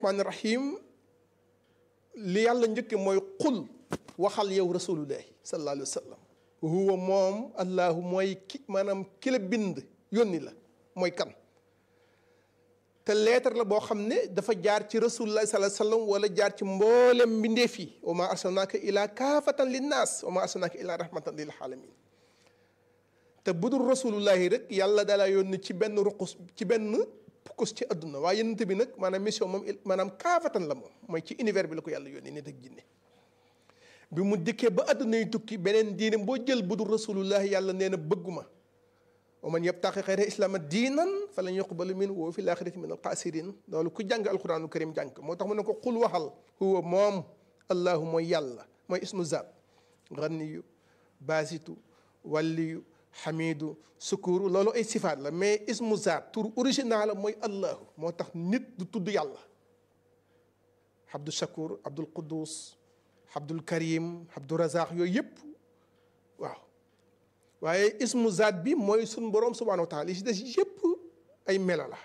rahmaani rahim li yàlla njëkke mooy qul waxal yow rasulullahi sallallahu alayhi wa sallam huwa moom allahu mooy ki maanaam ki la bind yónni la mooy kan te leetar la boo xam ne dafa jaar ci rasulullahi sallallahu alayhi wa sallam wala jaar ci mboolem mbindeef yi wa ma arsalnaaka ila kaafatan linnaas wa ma arsalnaaka ila rahmatan lil alamin te bu dul rasulullahi rek yàlla dalaa yónni ci benn ruqus ci benn pukkus ci àdduna waaye yonent bi nag maanaam mission moom maanaam kaafatan la moom mooy ci univers bi la ko yàlla yónni nit ak jinne bi mu dikkee ba àdduna yi tukki beneen diine boo jël bu dul rasulullahi yàlla nee na bëgguma wa man yabtaqi xayra islaama diinan fa lan yuqbalu min wa fi laaxirati min alxaasirin loolu ku jàng alquraanu karim jàng moo tax mu ne ko xul waxal huwa moom allahu mooy yàlla mooy ismu zaat ganiyu baasitu walliyu xamidu sukuru loolu ay sifaat la mais ismu zaat tur original la mooy allahu moo tax nit du tudd yàlla abdul shakur abdul quddus abdul karim abdul razaq yooyu yëpp waaw waaye ismu zaat bi mooy sun boroom subhanahu wa taala yi si des yëpp ay melo la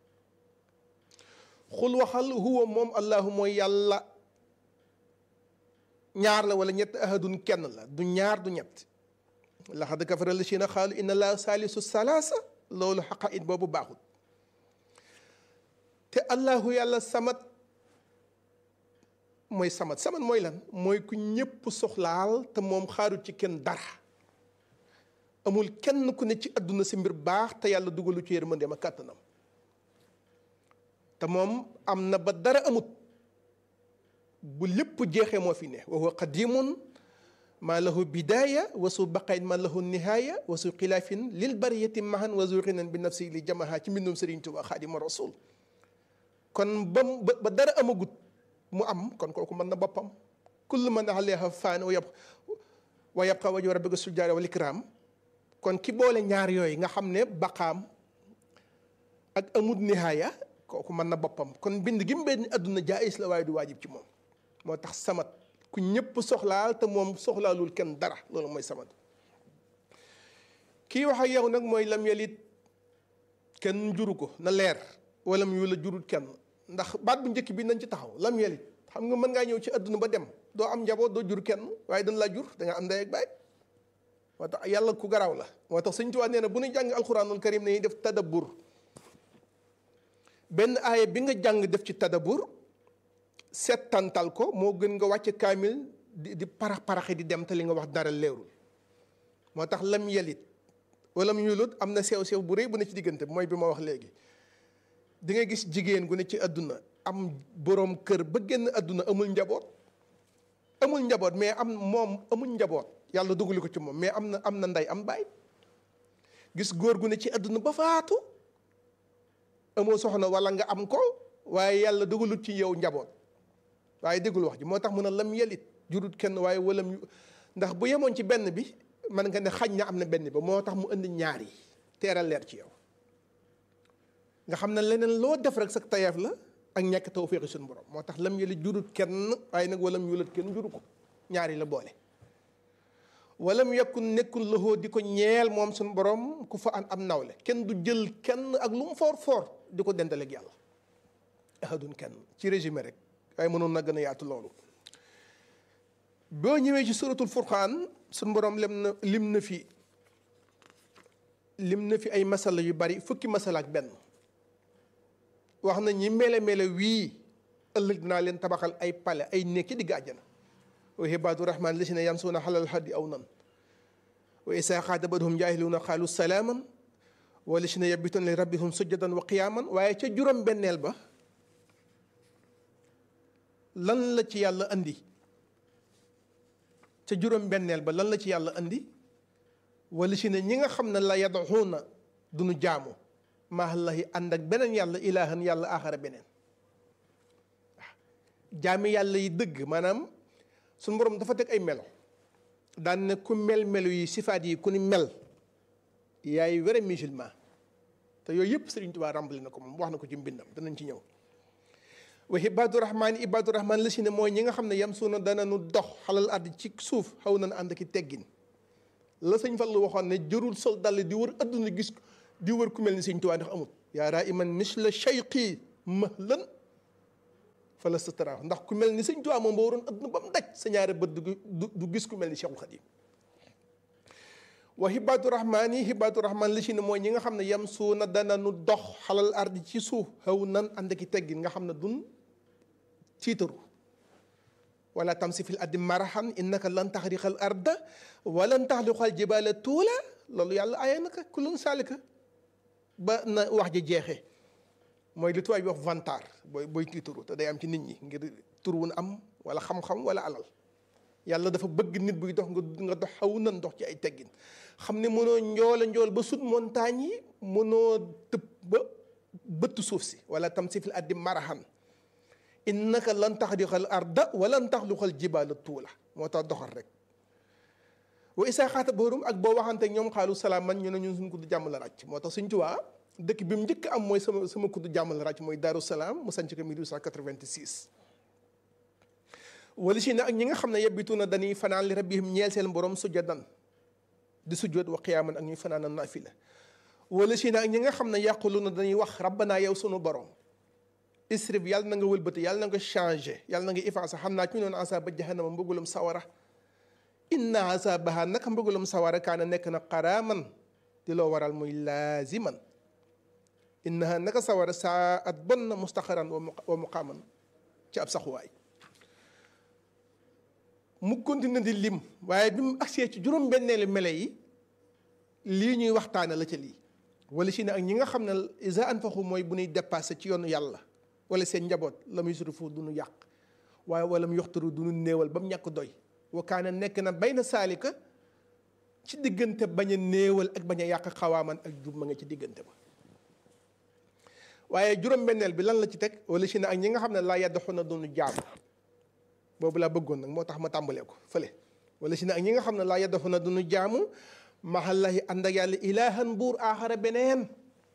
xul waxal huwa moom allahu mooy yàlla ñaar la wala ñett ahadun kenn la du ñaar du ñett laxad kafara lazina xaalu inna laa saalisu salaasa loolu xaqa it boobu baaxul te allahu yàlla samat mooy samat samat mooy lan mooy ku ñépp soxlaal te moom xaarul ci kenn dara amul kenn ku ne ci àdduna si mbir baax te yàlla dugalu ci yërmandeem ak kàttanam te moom am na ba dara amut bu lépp jeexee moo fi ne wa huwa qadimun maa lahu bidaaya wa su baqayn maa lahu nihaaya wa su xilaafin lil bariyati mahan wa zu xinan bi nafsi li jamaha ci mbindum Sëriñ Tuubaa Xaadimu Rasuul kon ba ba dara amagut mu am kon kooku mën na boppam kullu man alayha faan wa yab wa yabqa wajhu rabbika sul jaari wal ikraam kon ki boole ñaar yooyu nga xam ne baqaam ak amut nihaaya kooku mën na boppam kon bind gi mu benn adduna jaayis la waaye du waajib ci moom moo tax samat ku ñëpp soxlaal te moom soxlaalul kenn dara loolu mooy samat kii wax ak yow nag mooy lam yelit kenn juru ko na leer wala mu la jurut kenn ndax baat bu njëkk bi nañ ci taxaw lam yelit xam nga mën ngaa ñëw ci adduna ba dem doo am njaboot doo jur kenn waaye dañ laa jur da nga am ndey ak baay moo tax yàlla ku garaaw la moo tax Sëñ Tuubaa nee na bu ñu jàng alxuraanul karim nañuy def tadabbur benn aaya bi nga jàng def ci tadabbur settantal ko moo gën nga wàcc kaamil di di parax paraxi di dem te li nga wax dara leerul moo tax lam yelit wala mu yulut am na sew sew bu rëy bu ne ci diggante mooy bi ma wax léegi di nga gis jigéen gu ne ci àdduna am boroom kër ba génn àdduna amul njaboot amul njaboot mais am moom amul njaboot yàlla dugali ko ci moom mais am na am na ndey am baay gis góor gu ne ci àdduna ba faatu amoo soxna wala nga am ko waaye yàlla dugalut ci yow njaboot waaye déggul wax ji moo tax mun a lam yelit jurut kenn waaye walam ndax bu yemoon ci benn bi man nga ne xañ na am na benn ba moo tax mu indi ñaar yi teeral leer ci yow nga xam ne leneen loo def rek sax tayeef la ak ñàkk tawféexi suñu borom moo tax lam yelit jurut kenn waaye nag walam yulat kenn juru ko ñaar yi la boole walam yakun nekkul loxoo di ko ñeel moom suñu borom ku fa an am nawle kenn du jël kenn ak lu mu foor foor di ko dendaleeg yàlla ahadun kenn ci résumé rek waaye mënoon na gën a yaatu loolu boo ñëwee ci suratul furqaan suñu borom lim na lim na fi lim na fi ay masala yu bari fukki masala ak benn wax na ñi mele mele wii ëllëg dinaa leen tabaxal ay pale ay néeg ci digg àjjana wa ibaadu rahmaan lazina yamsuuna xalal xaddi aw nan wa isaa xaatabahum jaahiluuna xaalu salaaman wa lazina yabituuna li rabbihum sujjadan wa qiyaaman waaye ca juróom benneel ba lan la ci yàlla andi ca juróom benneel ba lan la ci yàlla andi wala si ne ñi nga xam ne la yadaxuuna duñu jaamu maallahi ànd ak beneen yàlla ilaahan yàlla aaxara beneen waaw jaami yàlla yi dëgg maanaam suñu borom dafa teg ay melo daan ne ku mel melo yi sifaat yi ku ni mel yaay wére musulman te yooyu yëpp Sëriñ Tuubaa ràmbali na ko moom wax na ko ci mbindam danañ ci ñëw wa ibaadu rahmaan ibaadu rahmaan la si ne mooy ñi nga xam ne yam suuna dana nu dox xalal àdd ci suuf xaw na ànd ki teggin la sëñ Fallu waxoon ne jërul sol dal di wër adduna gis di wër ku mel ni Sëriñ Tuubaa ndax amut yaa raa iman misla cheyqi mahlan fa la sutura ndax ku mel ni sëñ Tuubaa moom boo waroon adduna ba mu daj sa ñaari bët du du gis ku mel ni Cheikhul Khadim wa hibaatu rahmaan yi hibaatu rahmaan li ci ne mooy ñi nga xam ne yam suuna dana nu dox xalal ardi ci suuf xaw nan ànd ki teggin nga xam ne dun tiitaru wala tamsi fil ardi marahan innaka lan taxriqal arda walan taxliqal jibaala tuula loolu yàlla aye naka kulun saalika ba na wax ji jeexee mooy li tubaab bi wax vantar booy booy tiitaru te day am ci nit ñi ngir tur wun am wala xam-xam wala alal yàlla dafa bëgg nit buy dox nga nga dox xaw nan dox ci ay teggin xam ne mënoo njoola njool ba sut montagne yi mënoo tëb ba bëtt suuf si wala tam si fil addi marahan innaka lan taxriqal arda walan taxluqal jibaala tuula moo tax doxal rek wa isaa xaata boorum ak boo waxante ñoom xaalu salaam man ñu ne ñun suñ kudd jàmm la ràcc moo tax suñ tuwaa dëkk bi mu njëkk am mooy sama sama kudd jàmm la ràcc mooy Daaru Salaam mu sanc ko 1886 wala si ne ak ñi nga xam ne yebbitu na dañuy fanaan li rabbihim ñeel seen borom sujjadan di sujjoot wa qiyaaman ak ñuy fanaan naafila wala si ne ak ñi nga xam ne yàqulu na dañuy wax rabbanaa yow sunu borom isrif yàlla na nga wëlbati yàlla na nga changé yàlla na nga effacé xam naa ci ñu noon asaaba jahannama mbëggalum sawara inna asabaha naka mbëggalum sawara kaana nekk na qaraaman di loo waral muy laaziman innaha naka sawara saa at bon na mustaqaran wa muqaaman ci ab saxuwaay mu continue di lim waaye bi mu agsee ci juróom-benneelu mele yi lii ñuy waxtaane la ca lii wala si ne ak ñi nga xam ne isa anfaqu mooy bu ñuy dépassé ci yoonu yàlla wala seen njaboot la muy surifu du ñu yàq waaye wala mu yoxtaru du ñu néewal ba mu ñàkk doy wa kaana nekk na bay na saalika ci diggante bañ a néewal ak bañ a yàq xawaaman ak jub ma nga ci diggante ba waaye juróom-benneel bi lan la ci teg wala si ne ak ñi nga xam ne laa yaddaxu na du ñu jaam boobu laa bëggoon nag moo tax ma tàmbalee ko fële wala si ne ak ñi nga xam ne laa yaddaxu na du ñu jaamu maxallahi ànd ak yàlla ilaahan buur aaxara beneen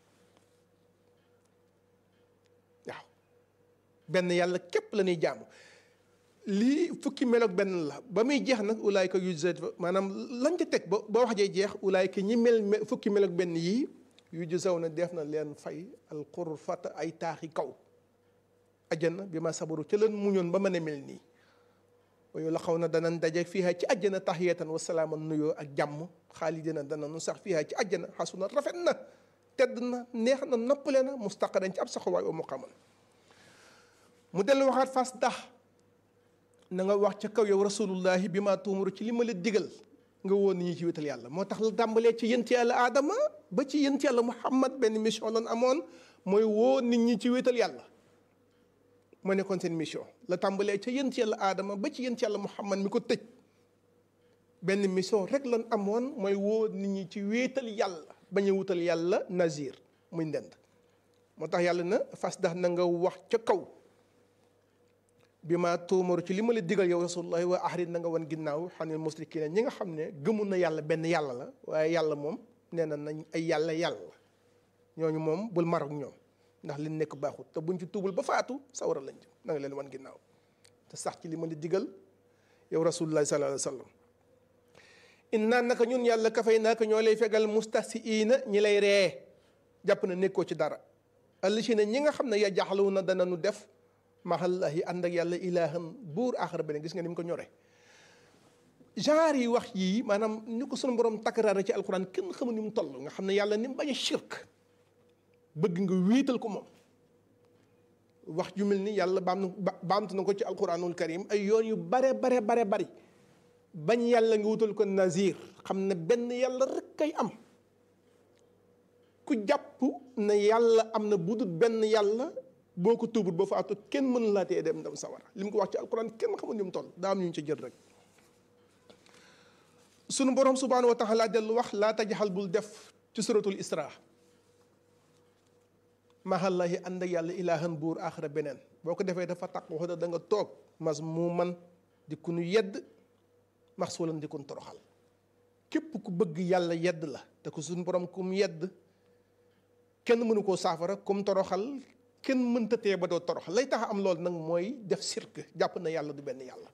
waaw benn yàlla képp la ñuy jaamu lii fukki meloog benn la ba muy jeex nag ulaayka yujza maanaam lañ ca teg ba ba wax jee jeex ulaayka ñi mel fukki meloog benn yii yujzaw na def na leen fay alxurfata ay taaxi kaw ajjana bi ma sabaru ca leen muñoon ba mën a mel nii wayu la xaw na danañ daje fiiha ci àjjana taxiyatan wa salaaman nuyoo ak jàmm xaalidina danañu sax fiiha ci àjjana xasuna rafet na tedd na neex na noppale na mustaqaran ci ab saxawaay wa muqaman mu dellu waxaat fas dax na nga wax ca kaw yow rasulullahi bi ma tuumuru ci li ma la digal nga woon ni ñi ci wétal yàlla moo tax la tàmbalee ci yent yàlla aadama ba ci yent yàlla muhammad benn mission lan amoon mooy woo nit ñi ci wétal yàlla moo nekkoon seen mission la tàmbalee ca yent yàlla aadama ba ci yent yàlla muhammad mi ko tëj benn mission rek lan amoon mooy woo nit ñi ci wéetal yàlla bañ a wutal yàlla nazir muy ndend moo tax yàlla na fas dax na nga wax ca kaw bi ma tuumaru ci li ma la digal yow rasulullahi wa ahrid na nga wan ginnaaw xanil musrikina ñi nga xam ne gëmul na yàlla benn yàlla la waaye yàlla moom nee na nañ ay yàlla yàlla ñooñu moom bul mar ak ñoom ndax li nekk baaxut te buñ ci tuubul ba faatu sawara lañ jëm na nga leen wan ginnaaw te sax ci li ma la digal yow rasulullahi sallallahu alayhi wa sallam innaa naka ñun yàlla kafay naaka ñoo lay fegal mustahsiina ñi lay ree jàpp na nekkoo ci dara allisina ñi nga xam ne ya jaxlu na dana nu def maxallahi ànd ak yàlla ilaahan buur aaxara beneen gis nga ni mu ko ñore genre yi wax yii maanaam ni ko sunu borom takkaraare ci alquran kenn xamul ni mu toll nga xam ne yàlla ni mu bañ a shirk bëgg nga wéetal ko moom wax ju mel ni yàlla baam na baamtu na ko ci alquranul karim ay yoon yu bare bare bare bari bañ yàlla nga wutal ko nazir xam ne benn yàlla rek kay am ku jàpp ne yàlla am na budut benn yàlla boo ko tuubut ba faatu kenn mën laa tee dem dem sawara li mu ko wax ci alquran kenn xamul ni mu toll daa am ñu ci jël rek sunu borom subhanahu wa taala dellu wax laa tajaxal bul def ci suratul isra mahallahi ànd ak yàlla ilaahan buur aaxara beneen boo ko defee dafa taq wax da nga toog mas mu man di ku nu yedd max suulan di kun toroxal képp ku bëgg yàlla yedd la te ko suñu borom kum yedd kenn mënu koo saafara kum toroxal kenn mënta tee ba doo toroxal lay tax am loolu nag mooy def sirk jàpp na yàlla du benn yàlla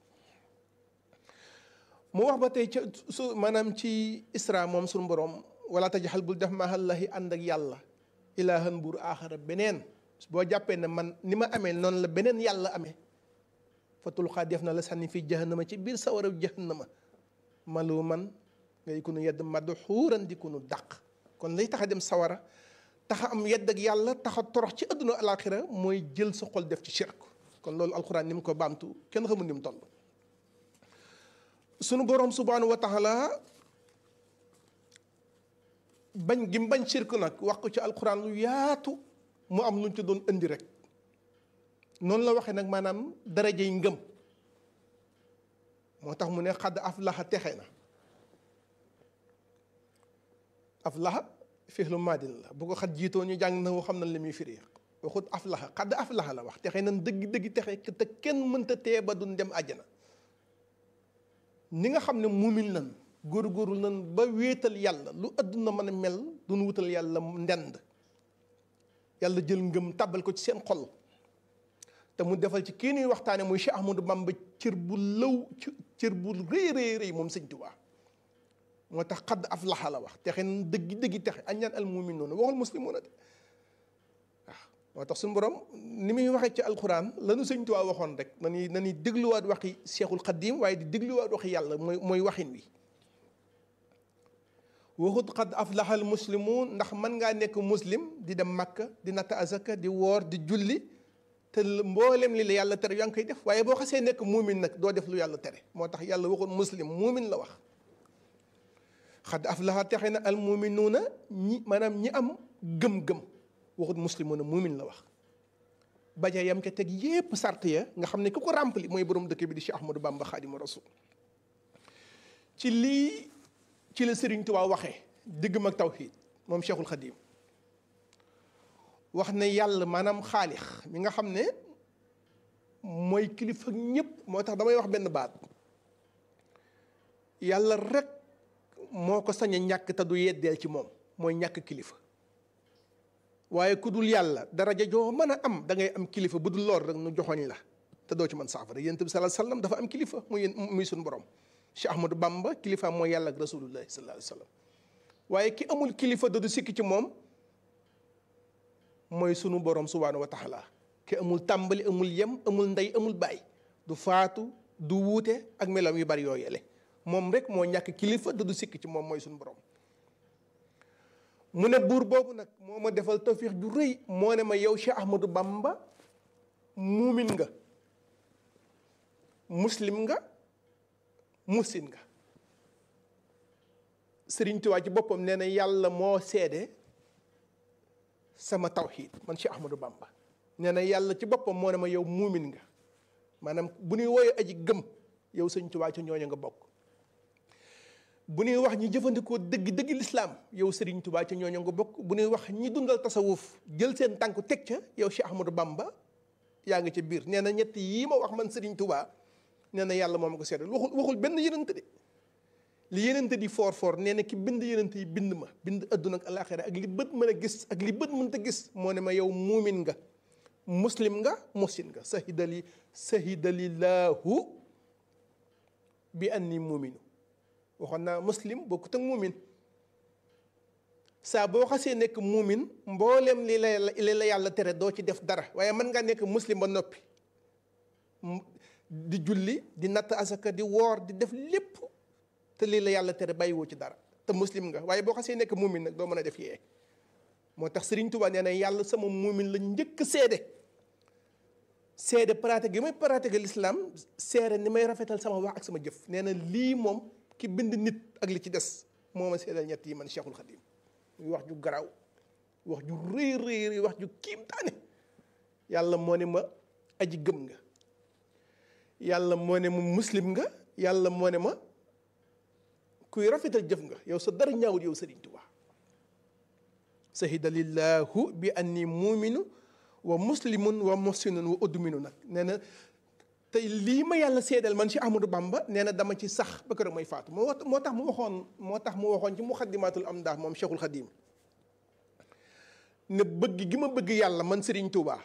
mu wax ba tey ca su maanaam ci isra moom suñu borom wala tajaxal bul def mahallahi ànd ak yàlla ilaahan buur aaxara beneen boo jàppee ne man ni ma amee noonu la beneen yàlla amee fa tulqaa def na la sànni fii jahannama ci biir sawara jahannama maluman ngay kunu yedd madxuuran di kunu dàq kon lay tax a dem sawara taxa am yedd ak yàlla taxa torox ci àdduna alaxira mooy jël sa xol def ci shirk kon loolu alxuraan ni mu ko baamtu kenn xamul ni mu toll sunu boroom subhaanahu wa taala bañ gi mu bañ shirk nag wax ko ci alxuraan lu yaatu mu am lu ñu ci doon indi rek noonu la waxee nag maanaam darajey ngëm moo tax mu ne xadd aflaxa texe na aflaxa fixlu maadin la bu ko xat jiitoo ñu jàng na woo xam na li muy firi waxut aflaxa xadd aflaxa la wax texe nan dëgg dëgg texe te kenn mënta tee ba duñ dem àjjana ni nga xam ne muumin nan góor-góorlu nan ba wéetal yàlla lu àdduna mën a mel duñ wutal yàlla ndend yàlla jël ngëm tàbbal ko ci seen xol te mu defal ci kii nuy waxtaane muy Cheikh Ahmadou Bamba cër bu lëw cër bu rëy rëy rëy moom sëñ Tuubaa moo tax xadd aflaxa la wax texe na dëgg dëggi texe añaan al muminuuna waxul muslimuuna de waaw moo tax suñu borom ni muy waxee ci alquran lanu sëñ Tuubaa waxoon rek nañuy nañuy dégluwaat waxi Cheikhul Xadim waaye di dégluwaat waxi yàlla mooy mooy waxin wi waxut xadd aflaxal muslimuun ndax mën ngaa nekk muslim di dem Makka di natt azaka di woor di julli te mboolem li la yàlla tere yaa ngi koy def waaye boo xasee nekk muumin nag doo def lu yàlla tere moo tax yàlla waxoon muslim muumin la wax xad aflaha texe na al muuminuuna ñi maanaam ñi am gëm-gëm waxut muslimuuna muumin la wax baja yam ca teg yépp sart ya nga xam ne ku ko rempli mooy borom dëkk bi di Cheikh Ahmadou Bamba Xaadimu Rasul ci lii ci la Sëriñ Tuubaa waxee diggam ak tawxiid moom Cheikhul Xadim wax ne yàlla maanaam xaalix mi nga xam ne mooy kilifa ñëpp moo tax damay wax benn baat yàlla rek moo ko sañ a ñàkk te du yeddeel ci moom mooy ñàkk kilifa waaye ku dul yàlla daraja joo mën a am da ngay am kilifa bu dul lool rek nu joxoñ la te doo ci mën saafara yonent bi sallallahu alayhi wasallam dafa am kilifa muy muy suñu borom Cheikh Ahmadou Bamba kilifa mooy yàlla ak rasulullahi sallallahu alayhi wasallam waaye ki amul kilifa da du sikki ci moom mooy sunu borom subhaanahu wa taala ki amul tàmbali amul yem amul ndey amul baay du faatu du wuute ak melam yu bari yoo yele moom rek moo ñàkk kilifa da du sikk ci moom mooy sunu borom mu ne buur boobu nag moo ma defal tawfiix ju rëy moo ne ma yow Cheikh Ahmadou Bamba muumin nga muslim nga musin nga Sëriñ Tuubaa ci boppam nee na yàlla moo seede sama tawxiid man Cheikh Ahmadou Bamba nee na yàlla ci boppam moo ne ma yow muumin nga maanaam bu ñuy woowee aji gëm yow sëñ Tuubaa ci ñooñu nga bokk bu ñuy wax ñi jëfandikoo dëgg dëgg lislaam yow sëriñ Tuubaa ci ñooñu nga bokk bu ñuy wax ñi dundal tasawuf jël seen tànku teg ca yow Cheikh Ahmadou Bamba yaa ngi ca biir nee na ñett yii ma wax man sëriñ Tuubaa nee na yàlla moo ma ko seedal waxul waxul benn yenente de li yenente di foor foor nee na ki bind yenente yi bind ma bind adduna ak alaxira ak li bët mën a gis ak li bët mënta gis moo ne ma yow muumin nga muslim nga musin nga sahidali sahidalillahu bi anni muuminu waxoon naa muslim bokkut ak muumin saa boo xasee nekk muumin mbooleem li la li la yàlla tere doo ci def dara waaye mën ngaa nekk muslim ba noppi di julli di natt asaka di woor di def lépp te lii la yàlla tere bàyyiwoo ci dara te muslim nga waaye boo xasee nekk muumin nag doo mën a def yee moo tax Sëriñ Tuubaa nee na yàlla sama muumin la njëkk seede seede pratique gi may pratique l'islam seede ni may rafetal sama wax ak sama jëf nee na lii moom ki bind nit ak li ci des moo ma seedal ñett yi man Cheikhul Khadim muy wax ju garaaw wax ju rëy rëy rëy wax ju kiimtaane yàlla moo ne ma aji gëm nga yàlla moo ne ma muslim nga yàlla moo ne ma kuy rafetal jëf nga yow sa dara ñaawut yow Sëriñ Tuubaa sahida lillahu bi anni muuminu wa muslimun wa muhsinun wa udminu nag nee na te lii ma yàlla seedal man ci Ahmadou Bamba nee na dama ci sax ba kër may faatu moo moo tax mu waxoon moo tax mu waxoon ci muxaddimatul amdah moom Cheikhul Khadim ne bëgg gi ma bëgg yàlla man Sëriñ Tuubaa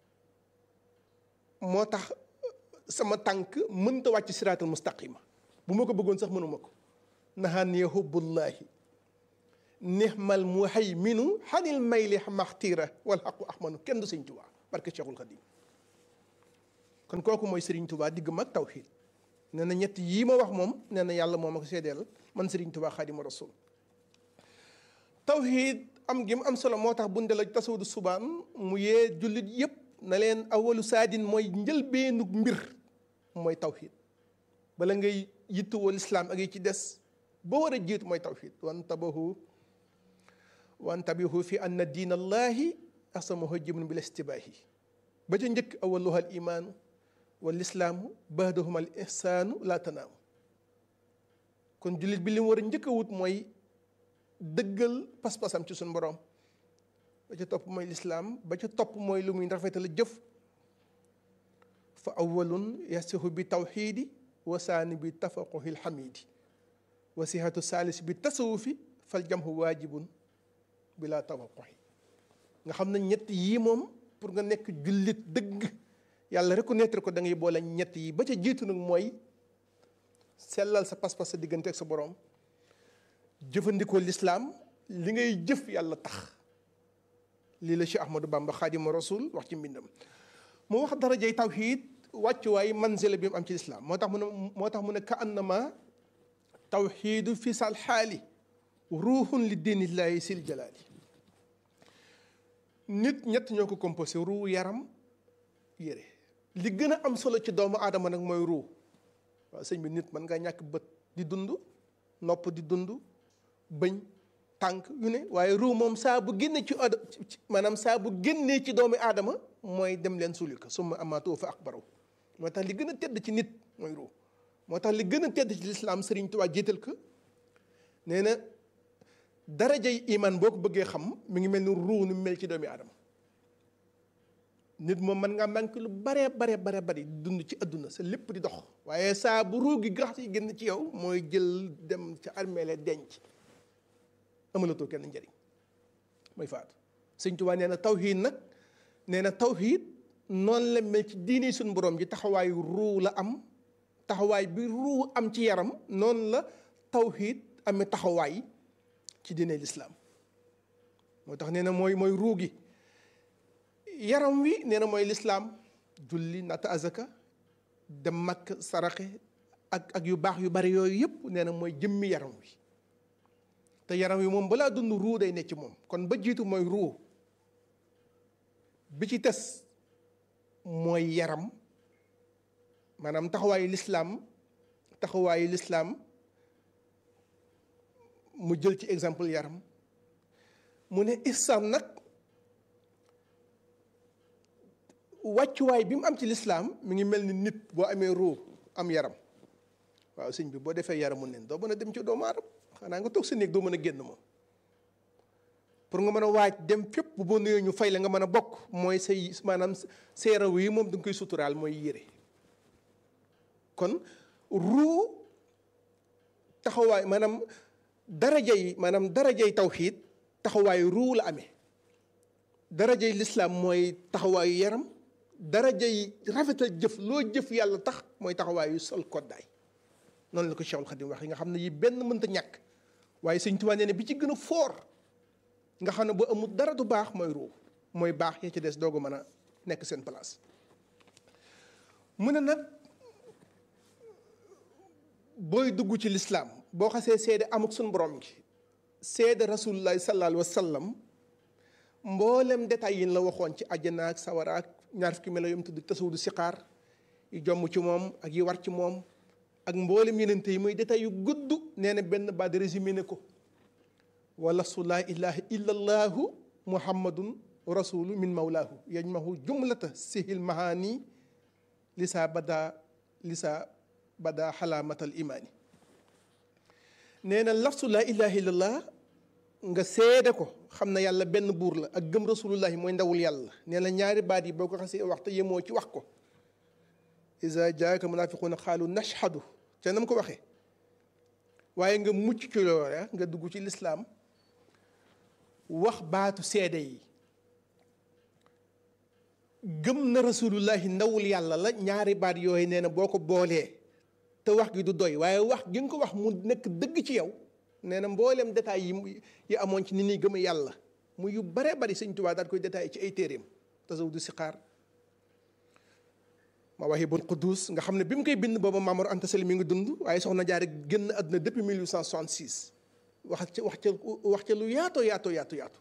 moo tax sama tànk mënta wàcc siraatal mustaqima bu ma ko bëggoon sax mënuma ko naxaan ya hubbullahi nixmal muhayminu xanil mayli maxtiira wal xaqu ahmanu kenn du sëñ Tuubaa barke Cheikhul Khadim kon kooku mooy Serigne Touba digg mag tawxiid nee na ñett yii ma wax moom nee na yàlla moom ak seedeel man Serigne Touba Xaadimu Rasuul tawxiid am gi mu am solo moo tax bunde la tasawudu subaan mu yee jullit yépp na leen awalu saadin mooy njëlbeenug mbir mooy tawxiid bala ngay yittuwoo lislaam ak yi ci des ba war a jiitu mooy tawxiid wantabahu wantabihu fi anna diin allahi asamahu jibun bil istibaahi ba ca njëkk awaluha al imaanu wal islaamu baadahuma al ihsaanu laa tanaamu kon jullit bi li mu war a njëkk a wut mooy dëggal pas-pasam ci suñu borom ba ca topp mooy lislaam ba ca topp mooy lu muy rafetal jëf fa awalun yasihu bi tawxiidi wa saani bi tafaquhi lxamidi wa sihatu saalis bi tasawufi fal jamhu waajibun bila tawaquhi nga xam ne ñett yii moom pour nga nekk jullit dëgg yàlla reconnaître ko da ngay boole ñett yi ba ca jiitu nag mooy sellal sa pas-pas sa diggante ak sa borom jëfandikoo lislaam li ngay jëf yàlla tax lii la Cheikh Ahmadou Bamba Xaadimu Rasul wax ci mbindam mu wax darajay tawxiid wàccuwaay manzila bi mu am ci lislaam moo tax mu ne moo tax mu ne ka annama tawxiidu fi sal xaali ruuxun li diinillaahi sil jalaali nit ñett ñoo ko composé ruu yaram yére li gën a am solo ci doomu aadama nag mooy ruu waaw sëñ bi nit mën nga ñàkk bët di dund nopp di dund bëñ tànk yu ne waaye ruu moom saa bu génne ci ad maanaam saa bu génnee ci doomu aadama mooy dem leen suuli ko summa amaatoo fa akbaraw moo tax li gën a tedd ci nit mooy ruu moo tax li gën a tedd ci lislaam Sëriñ Tuubaa jiital ko nee na darajay iman boo ko bëggee xam mi ngi mel ni ruu nu mel ci doomi aadama nit moom mën ngaa manqué lu bare bare bare bari dund ci adduna sa lépp di dox waaye saa bu ruu gi grax yi génn ci yow mooy jël dem ca armeele denc amalatoo kenn njëriñ mooy faatu sëñ Tuubaa nee na tawxiid nag nee na tawxiid noonu la mel ci diini suñu borom ji taxawaayu ruu la am taxawaay bi ruu am ci yaram noonu la tawxiid amee taxawaay ci diine lislaam moo tax nee na mooy mooy ruu gi yaram wi nee na mooy lislaam julli natta azaka dem makk saraxe ak ak yu baax yu bari yooyu yëpp nee na mooy jëmmi yaram wi te yaram wi moom balaa dund ruu day nekk ci moom kon ba jiitu mooy ruu bi ci tes mooy yaram maanaam taxawaayu lislaam taxawaayu lislaam mu jël ci exemple yaram mu ne islam nag wàccuwaay bi mu am ci lislaam mi ngi mel ni nit boo amee ruu am yaram waaw sëñ bi boo defee yaramu nen doo mën a dem ci doomu aadama xanaa nga toog sa néeg doo mën a génn moom pour nga mën a waaj dem fépp bu boo nuyoo ñu fay la nga mën a bokk mooy say maanaam sa yaram yi moom da nga koy suturaal mooy yére kon ruu taxawaay maanaam daraja yi maanaam darajay tawxiid taxawaayu ruu la amee darajay lislaam mooy taxawaayu yaram darajay rafetal jëf loo jëf yàlla tax mooy taxawaayu sol koddaay noonu la ko Cheikhul Khadim wax yi nga xam ne yi benn mënta ñàkk waaye Sëñ Tuubaa nee ne bi ci gën a foor nga xam ne bu amul dara du baax mooy ruu mooy baax ya ci des doogu mën a nekk seen place mu ne nag booy dugg ci lislaam boo xasee seede amuk suñu borom gi seede rasulullahi sallallahu alayhi wa sallam mboolem détails yi la waxoon ci àjjana ak sawara ak ñaar fukki melo yom tudd tasawudu siqaar yi jomm ci moom ak yi war ci moom ak mboolem yenente yi muy détails yu gudd nee na benn baat résumé ne ko wala su laa ilaha illa allahu muhammadun rasulu min mawlaahu yajmahu jumlata sihil mahani lisa bada lisa bada xalaamatal imaani nee na lafsu laa ilaha illallah nga seede ko xam na yàlla benn buur la ak gëm rasulullahi mooy ndawul yàlla nee na ñaari baat yi boo ko xasee wax te yemoo ci wax ko isa jaaka munafiquuna xaalu nashhadu ca nam ko waxee waaye nga mucc ci loola nga dugg ci lislaam wax baatu seede yi gëm na rasulullahi ndawul yàlla la ñaari baat yooyu nee na boo ko boolee te wax gi du doy waaye wax gi nga ko wax mu nekk dëgg ci yow nee na mboolem détails yi yi amoon ci ni ñuy gëm yàlla mu yu bare bari sëñ Tuubaa daal koy détaillé ci ay téeréem tasawudu siqaar Mawaahibul Quddus nga xam ne bi mu koy bind booba Maamor Anta Sali mi ngi dund waaye soxna Jaara génn àdduna depuis 1866 wax ca wax ca wax ca lu yaatoo yaatoo yaatu yaatu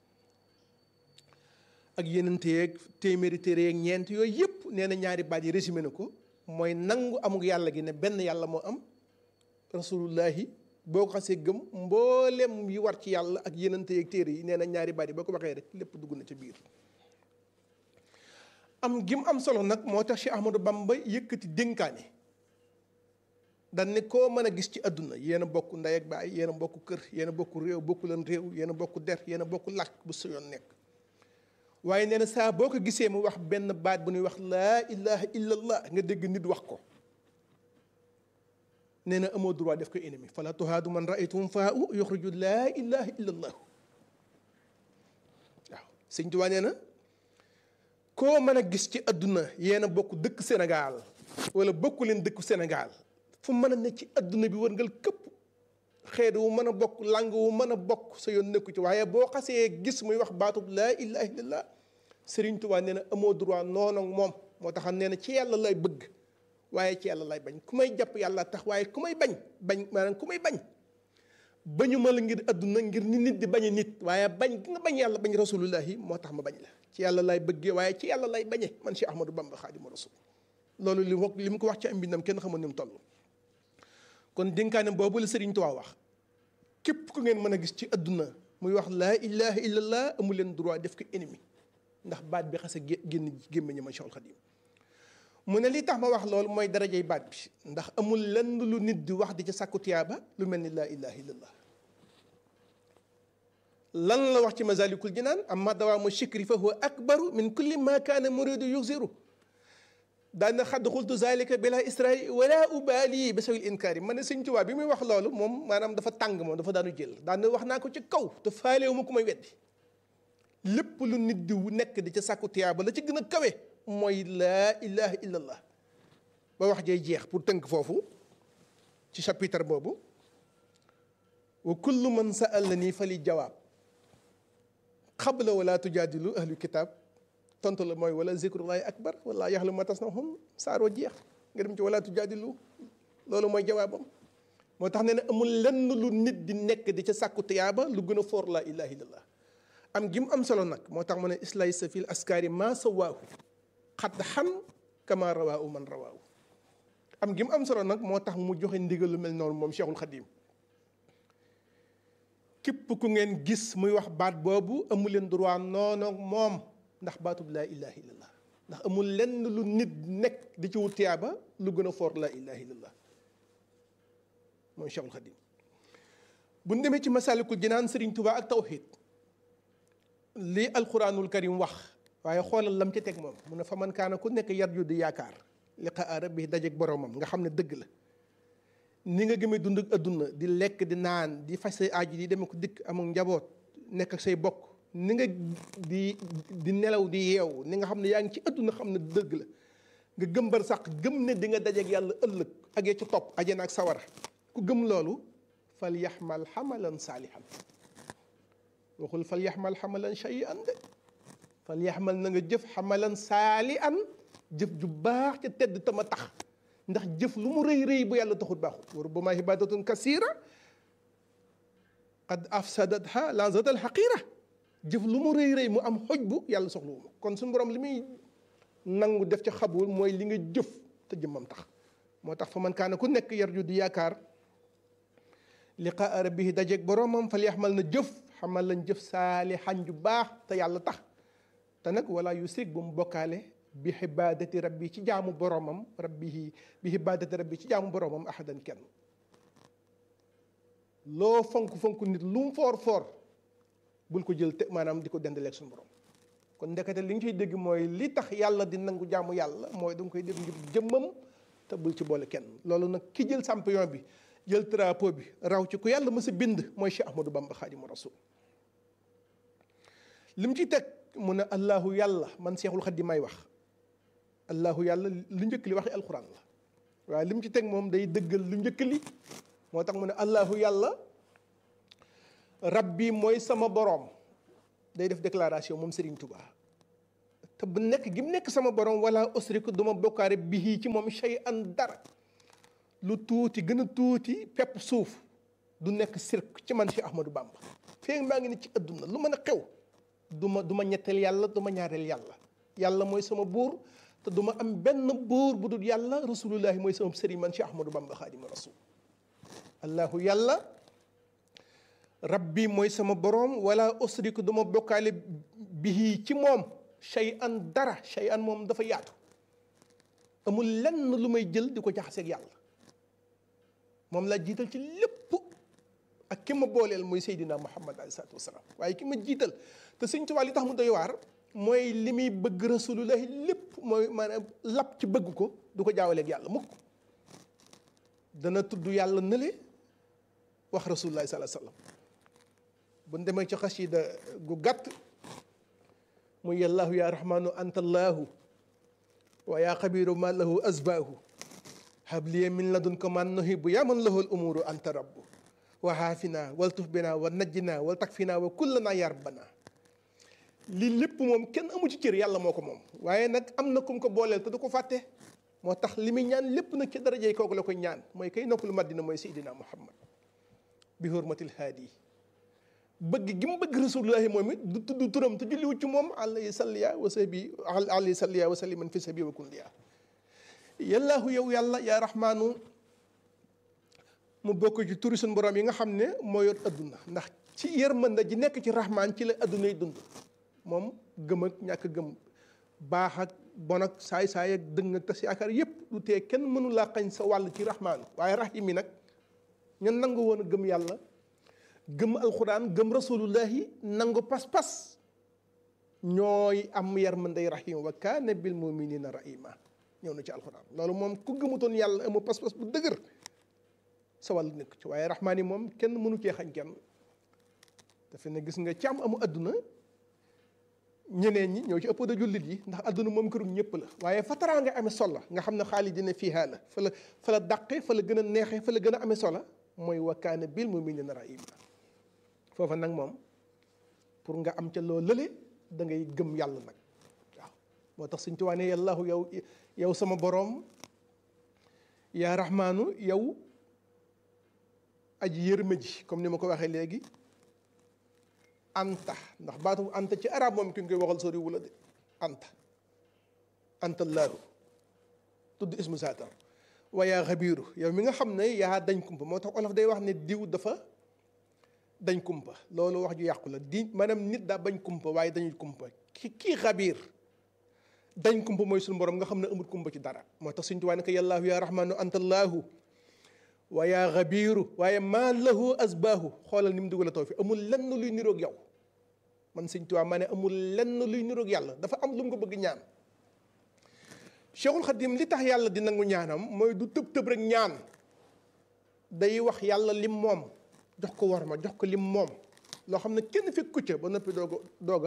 ak yeneen yeeg téeméeri téere yeeg ñeent yooyu yëpp nee na ñaari baat yi résumé na ko mooy nangu amuk yàlla gi ne benn yàlla moo am rasulullahi boo ko xasee gëm mboolem yi war ci yàlla ak yeneen yeeg téere yi nee na ñaari baat yi boo ko waxee rek lépp dugg na ca biir. am gim am solo nag moo tax Cheikh Ahmadou Bamba yëkkati dénkaane dan ne koo mën a gis ci àdduna yéen a bokk ndey ak baay yéen a bokk kër yéen a bokk réew bokku leen réew yéen a bokk der yéen a bokk làkk bu sa yoon nekk waaye nee na saa boo ko gisee mu wax benn baat bu ñuy wax laa ilaha illallah nga dégg nit wax ko nee na amoo droit def ko ennemi fala tuhaadu man raaytum faa u yuxriju laa ilaha illallah waaw sëñ Tuubaa nee na koo mën a gis ci àdduna yéen a bokk dëkk Sénégal wala bokku leen dëkku Sénégal fu mën a ne ci àdduna bi wërngal këpp xeet wu mën a bokk langue wu mën a bokk sa yoon nekku ci waaye boo xasee gis muy wax baatub laa ilaha illallah Sëriñ Tuubaa nee na amoo droit noonu ak moom moo tax nee na ci yàlla lay bëgg waaye ci yàlla lay bañ ku may jàpp yàlla tax waaye ku may bañ bañ maanaam ku may bañ bañu ma la ngir àdduna ngir ni nit di bañe nit waaye bañ gi nga bañ yàlla bañ rasulullahi moo tax ma bañ la ci yàlla lay bëggee waaye ci yàlla lay bañe man Cheikh Ahmadou Bamba Xaadimu Rasul loolu li li mu ko wax ci am mbindam kenn xamul ni mu toll kon dénkaane boobu la Sëriñ Tuubaa wax képp ku ngeen mën a gis ci àdduna muy wax laa ilaha illallah amu leen droit def ko ennemi ndax baat bi xase génn gémmiñu ma Cheikhul Xadim mu ne li tax ma wax loolu mooy darajay baat bi ndax amul lenn lu nit di wax di ca sàkku tiyaaba lu mel ni laa ilaha illallah lan la wax ci masalikul jinaan amma dawaamu shikri fa huwa akbaru min kulli ma kaana muridu yuxiru daana xadd xultu zalika bila israri wala ubali ba sawil inkaari ma ne sëñ Tuubaa bi muy wax loolu moom maanaam dafa tàng moom dafa daanu jël daana wax naa ko ci kaw te faalewu ma ku may weddi lépp lu nit di nekk di ca sàkku tiyaaba la ci gën a kawe mooy laa ilaha illallah ba wax jay jeex pour tënk foofu ci chapitre boobu wa kullu man sa'alani fali jawaab xabla wala tujaadilu ahlu kitaab tontu la mooy wala zikrullahi akbar wala yaxlu ma tasnahum saaroo jeex nga dem ci wala tujaadilu loolu mooy jawaabam moo tax ne ne amul lenn lu nit di nekk di ca sàkku tiyaaba lu gën a foor laa ilaha illallah am gi mu am solo nag moo tax mu ne islay sa fil askaari ma sawaahu xat xam kama rawaahu man rawaahu am gi mu am solo nag moo tax mu joxe ndigal lu mel noonu moom Cheikhul Khadim képp ku ngeen gis muy wax baat boobu amu leen droit noonu ak moom ndax baatub laa ilaha illallah ndax amul lenn lu nit nekk di ci wut tiyaaba lu gën a foor laa ilaha illallah moom Cheikhul Khadim bu ñu demee ci masalikul jinaan Sëriñ Tuubaa ak tawxiid lii alquranul karim wax waaye xoolal lam ci teg moom mu ne fa man kaana ku nekk yarju di yaakaar liqaa rabbi dajeeg boromam nga xam ne dëgg la ni nga gëmee dund ak adduna di lekk di naan di faj say aaju di demee ko dikk amul njaboot nekk ak say bokk ni nga di di nelaw di yeewu ni nga xam ne yaa ngi ci adduna xam ne dëgg la nga gëm bar sax gëm ne di nga dajeeg yàlla ëllëg ak ci topp ajana ak sawara ku gëm loolu fal yaxmal xamalan saalihan waxul fal yaxmal xamalan shay'an de fal yaxmal na nga jëf xamalan saali an jëf ju baax ca tedd tama tax ndax jëf lu mu rëy rëy bu yàlla taxut baaxut wa rubbama ibadatun kasira qad afsadatha lanzatal xaqira jëf lu mu rëy rëy mu am xoj bu yàlla soxlawu ma kon suñu borom li muy nangu def ca xabul mooy li nga jëf te jëmmam tax moo tax fa man kaana ku nekk yarju di yaakaar liqaa rabbihi dajeeg boromam fal yaxmal na jëf xamal lañ jëf saalihan ju baax te yàlla tax te nag wala yu sig bu mu bokkaale bi xibaadati rabbi ci jaamu boromam rabbihi bi xibaadati rabbi ci jaamu boromam ahadan kenn loo fonk fonk nit lu mu foor foor bul ko jël te maanaam di ko dendaleeg suñu borom kon ndekete li nga ciy dégg mooy li tax yàlla di nangu jaamu yàlla mooy da nga koy def ngir jëmmam te bul ci boole kenn loolu nag ki jël champion bi jël drapeau bi raw ci ku yàlla mës a bind mooy Cheikh Ahmadou Bamba Xaadimu Rasul li mu ci teg mu ne allahu yàlla man Seexul Xadiim may wax allahu yàlla lu njëkk li waxi alquran la waaye li mu ci teg moom day dëggal lu njëkk li moo tax mu ne allahu yàlla rabbi mooy sama boroom day def déclaration moom Serigne Touba te bu nekk gi mu nekk sama borom wala usriku du ma bokkaare bihi ci moom shay an dara lu tuuti gën a tuuti pepp suuf du nekk sirk ci man Cheikh Ahmadou Bamba feeg maa ngi ne ci adduna lu mën a xew du ma du ma ñetteel yàlla du ma ñaareel yàlla yàlla mooy sama buur te du ma am benn buur bu dul yàlla rasulullahi mooy sama sëriñ man Cheikh Ahmadou Bamba xaadima rasul allahu yàlla rabbi mooy sama borom wala usriku du ma bokkaale bihi ci moom shay an dara shay an moom dafa yaatu amul lenn lu may jël di ko jaxaseeg yàlla moom laa jiital ci lépp ak ki ma booleel mooy Seydina Muhammad alayhi salaatu wasalaam waaye ki ma jiital te Sëñ Tuubaa li tax mu doy waar mooy li muy bëgg rasulullahi lépp mooy maanaam lap ci bëgg ko du ko jaawaleeg yàlla mukk dana tudd yàlla nële wax rasulullahi sallallahu alayhi wasallam bu ñu demee ci xasida gu gàtt muy yàllaahu yaa rahmaanu anta allaahu wa yaa xabiiru ma lahu asbaahu habliya min ladunka man nuhibbu yaa man lahu al umuru anta rabbu wa haafina wal tuf bina wa najjina wal takfina wa kullana ya rabbana lii lépp moom kenn amu ci cër yàlla moo ko moom waaye nag am na kum ko booleel te du ko fàtte moo tax li muy ñaan lépp nag ci darajey kooku la koy ñaan mooy kay noppalu Madina mooy Seydina Muhammad bi hurmatil haadi bëgg gi mu bëgg rasulullahi moom it du tudd turam te julliwu ci moom alayhi salliya wa sahbi alayhi salliya wa salliman fi sabi wa kulliya yallaahu yow yàlla yaa rahmaanu mu bokk ci turi suñu borom yi nga xam ne moo yor adduna ndax ci yërmande ji nekk ci rahmaan ci la adduna yi dund moom gëm ak ñàkk gëm baax ak bon ak saay-saay ak dëng ak tas yaakaar yépp du tee kenn mënu laa xañ sa wàll ci rahmaan waaye rahim yi nag ñan nangu woon a gëm yàlla gëm alxuraan gëm rasulullahi nangu pas-pas ñooy am yërmandey rahim wa kaana bil muminina rahima ñëw na ci alxuraan loolu moom ku gëmutoon yàlla amu pas-pas bu dëgër sa wàll nekk ci waaye rahmaan yi moom kenn mënu cee xañ kenn dafa ne gis nga ci am amu adduna ñeneen ñi ñëw ci ëpp da jullit yi ndax adduna moom kërum ñëpp la waaye fa taraa nga amee solo nga xam ne xaalis dina fiihaa la fa la fa la dàqe fa la gën a neexee fa la gën a amee solo mooy wa kaana bil muminina rahima foofa nag moom pour nga am ca loo lële da ngay gëm yàlla nag waaw moo tax suñ tuwaane yàllaahu yow yow sama boroom yaa rahmaanu yow aji yërma ji comme ni ma ko waxee léegi anta ndax baatu anta ci arab moom ki nga koy waxal sori wula de anta anta laahu tudd ismu saatar wa yaa xabiiru yow mi nga xam ne yaa dañ kumpa moo tax olof day wax ne diw dafa dañ kumpa loolu wax ju yàqu la di maanaam nit daa bañ kumpa waaye dañuy kumpa ki kii xabiir dañ kumpa mooy suñu borom nga xam ne amul kumpa ci dara moo tax suñ tuwaa ne ko yàllaahu yaa rahmaanu anta allaahu wa yaa xabiiru waaye maa lahu asbaahu xoolal ni mu dugal a taw fi amul lenn luy niroog yow man suñ tuwaa maa ne amul lenn luy niroog yàlla dafa am lu mu ko bëgg ñaan Cheikhul Khadim li tax yàlla di nangu ñaanam mooy du tëb tëb rek ñaan day wax yàlla lim moom jox ko war ma jox ko lim moom loo xam ne kenn fekk ku ca ba noppi dooga dooga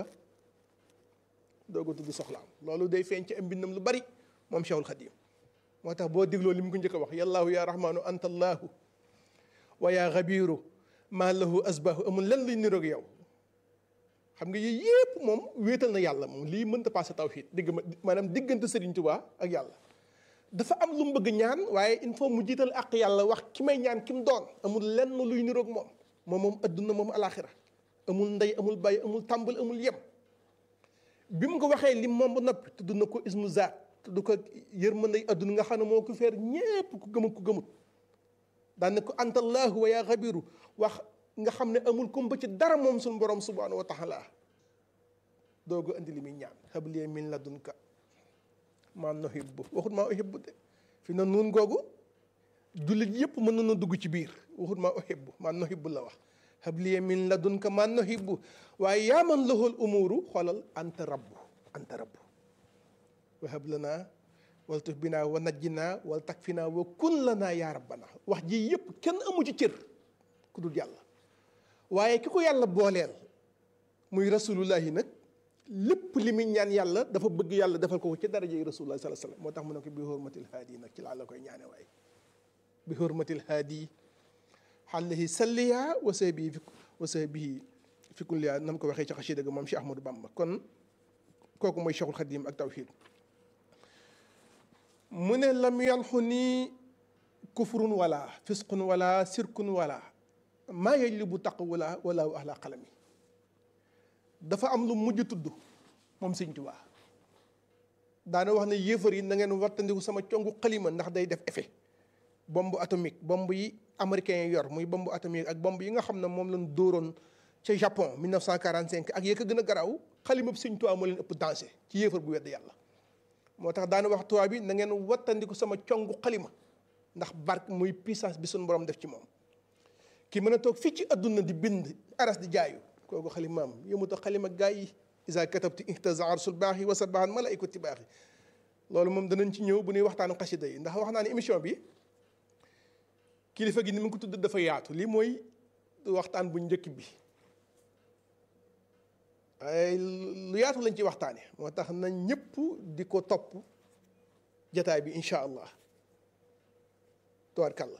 dooga tudd soxlaam loolu day feeñ ci am mbindam lu bari moom Cheikhul Khadim moo tax boo digloo li mu ko njëkk a wax yallaahu yaa rahmaanu anta allaahu wa yaa xabiiru maa lahu asbaahu amul lenn luy niroog yow xam nga yii yépp moom wéetal na yàlla moom lii mënta passé tawhid digg ma maanaam diggante Sëriñ Tuubaa ak yàlla dafa am lu mu bëgg ñaan waaye il faut mu jiital ak yàlla wax ki may ñaan ki mu doon amul lenn luy niroog moom moom moom adduna moom alaxira amul ndey amul bàyyi amul tàmbal amul yem bi mu ko waxee lim moom ba noppi tudd na ko ismu zaat tudd ko yërmande adduna nga xam ne moo ko feer ñépp ku gëmut ku gëmut daan ne ko antallaahu wa yaa xabiru wax nga xam ne amul kumpa ci dara moom suñu borom subhanahu wa taala doogu andi li muy ñaan habliya min ladunka maa nuhibbu waxut maa uhibbu de fi na nuun googu jullit yépp mën na dugg ci biir waxut maa uhibbu maa nuhibbu la wax habliya min ladunka maa nuhibbu waaye yaa man lahul umuru xoolal anta rabbu anta rabbu wa hab lanaa wal tuf binaa wa najjinaa wal takfinaa wa kun lanaa yaa rabbana wax ji yépp kenn amu ci cër ku dul yàlla waaye ki ko yàlla booleel muy rasulullahi nag lépp li muy ñaan yàlla dafa bëgg yàlla defal ko ci daraja yi rasulullah sallallahu alayhi wasallam moo tax mu ne ko bi hurmatil haadi nag ci laa la koy ñaane waaye bi hurmatil haadi xaalihi salliya wa sahbihi fi wa sahbihi fi kulliya nam ko waxee ci xasida ga moom Cheikh Ahmadou Bamba kon kooku mooy Cheikhul Khadim ak tawhid mu ne lam yanxu nii kufrun wala fisqun wala sirkun wala maa yajlibu taqwala wala ahla qalami dafa am lu mujj tudd moom Sëñ Tuubaa daana wax ne yéefar yi na ngeen wattandiku sama congu xalima ndax day def effet bombe atomique bombe yi américains yi yor muy bombe atomique ak bombe yi nga xam ne moom lañ dóoroon ca Japon 1945 ak yee ko gën a garaaw xalima bi Sëñ Tuubaa moo leen ëpp danger ci yéefar bu wedd yàlla moo tax daana wax tubaab bi na ngeen wattandiku sama congu xalima ndax barke muy puissance bi suñu borom def ci moom ki mën a toog fii ci adduna di bind aras di jaayu kooku xalimaam yëmuta xalima gaa yi isa katabti ihtaza arsul baax yi wa sabahan malaikati baax yi loolu moom danañ ci ñëw bu ñuy waxtaanu xasida yi ndax wax naa ne émission bi kilifa gi ni mu ko tudd dafa yaatu lii mooy waxtaan bu njëkk bi ay lu yaatu lañ ci waxtaane moo tax na ñëpp di ko topp jataay bi incha allah tubaarkàlla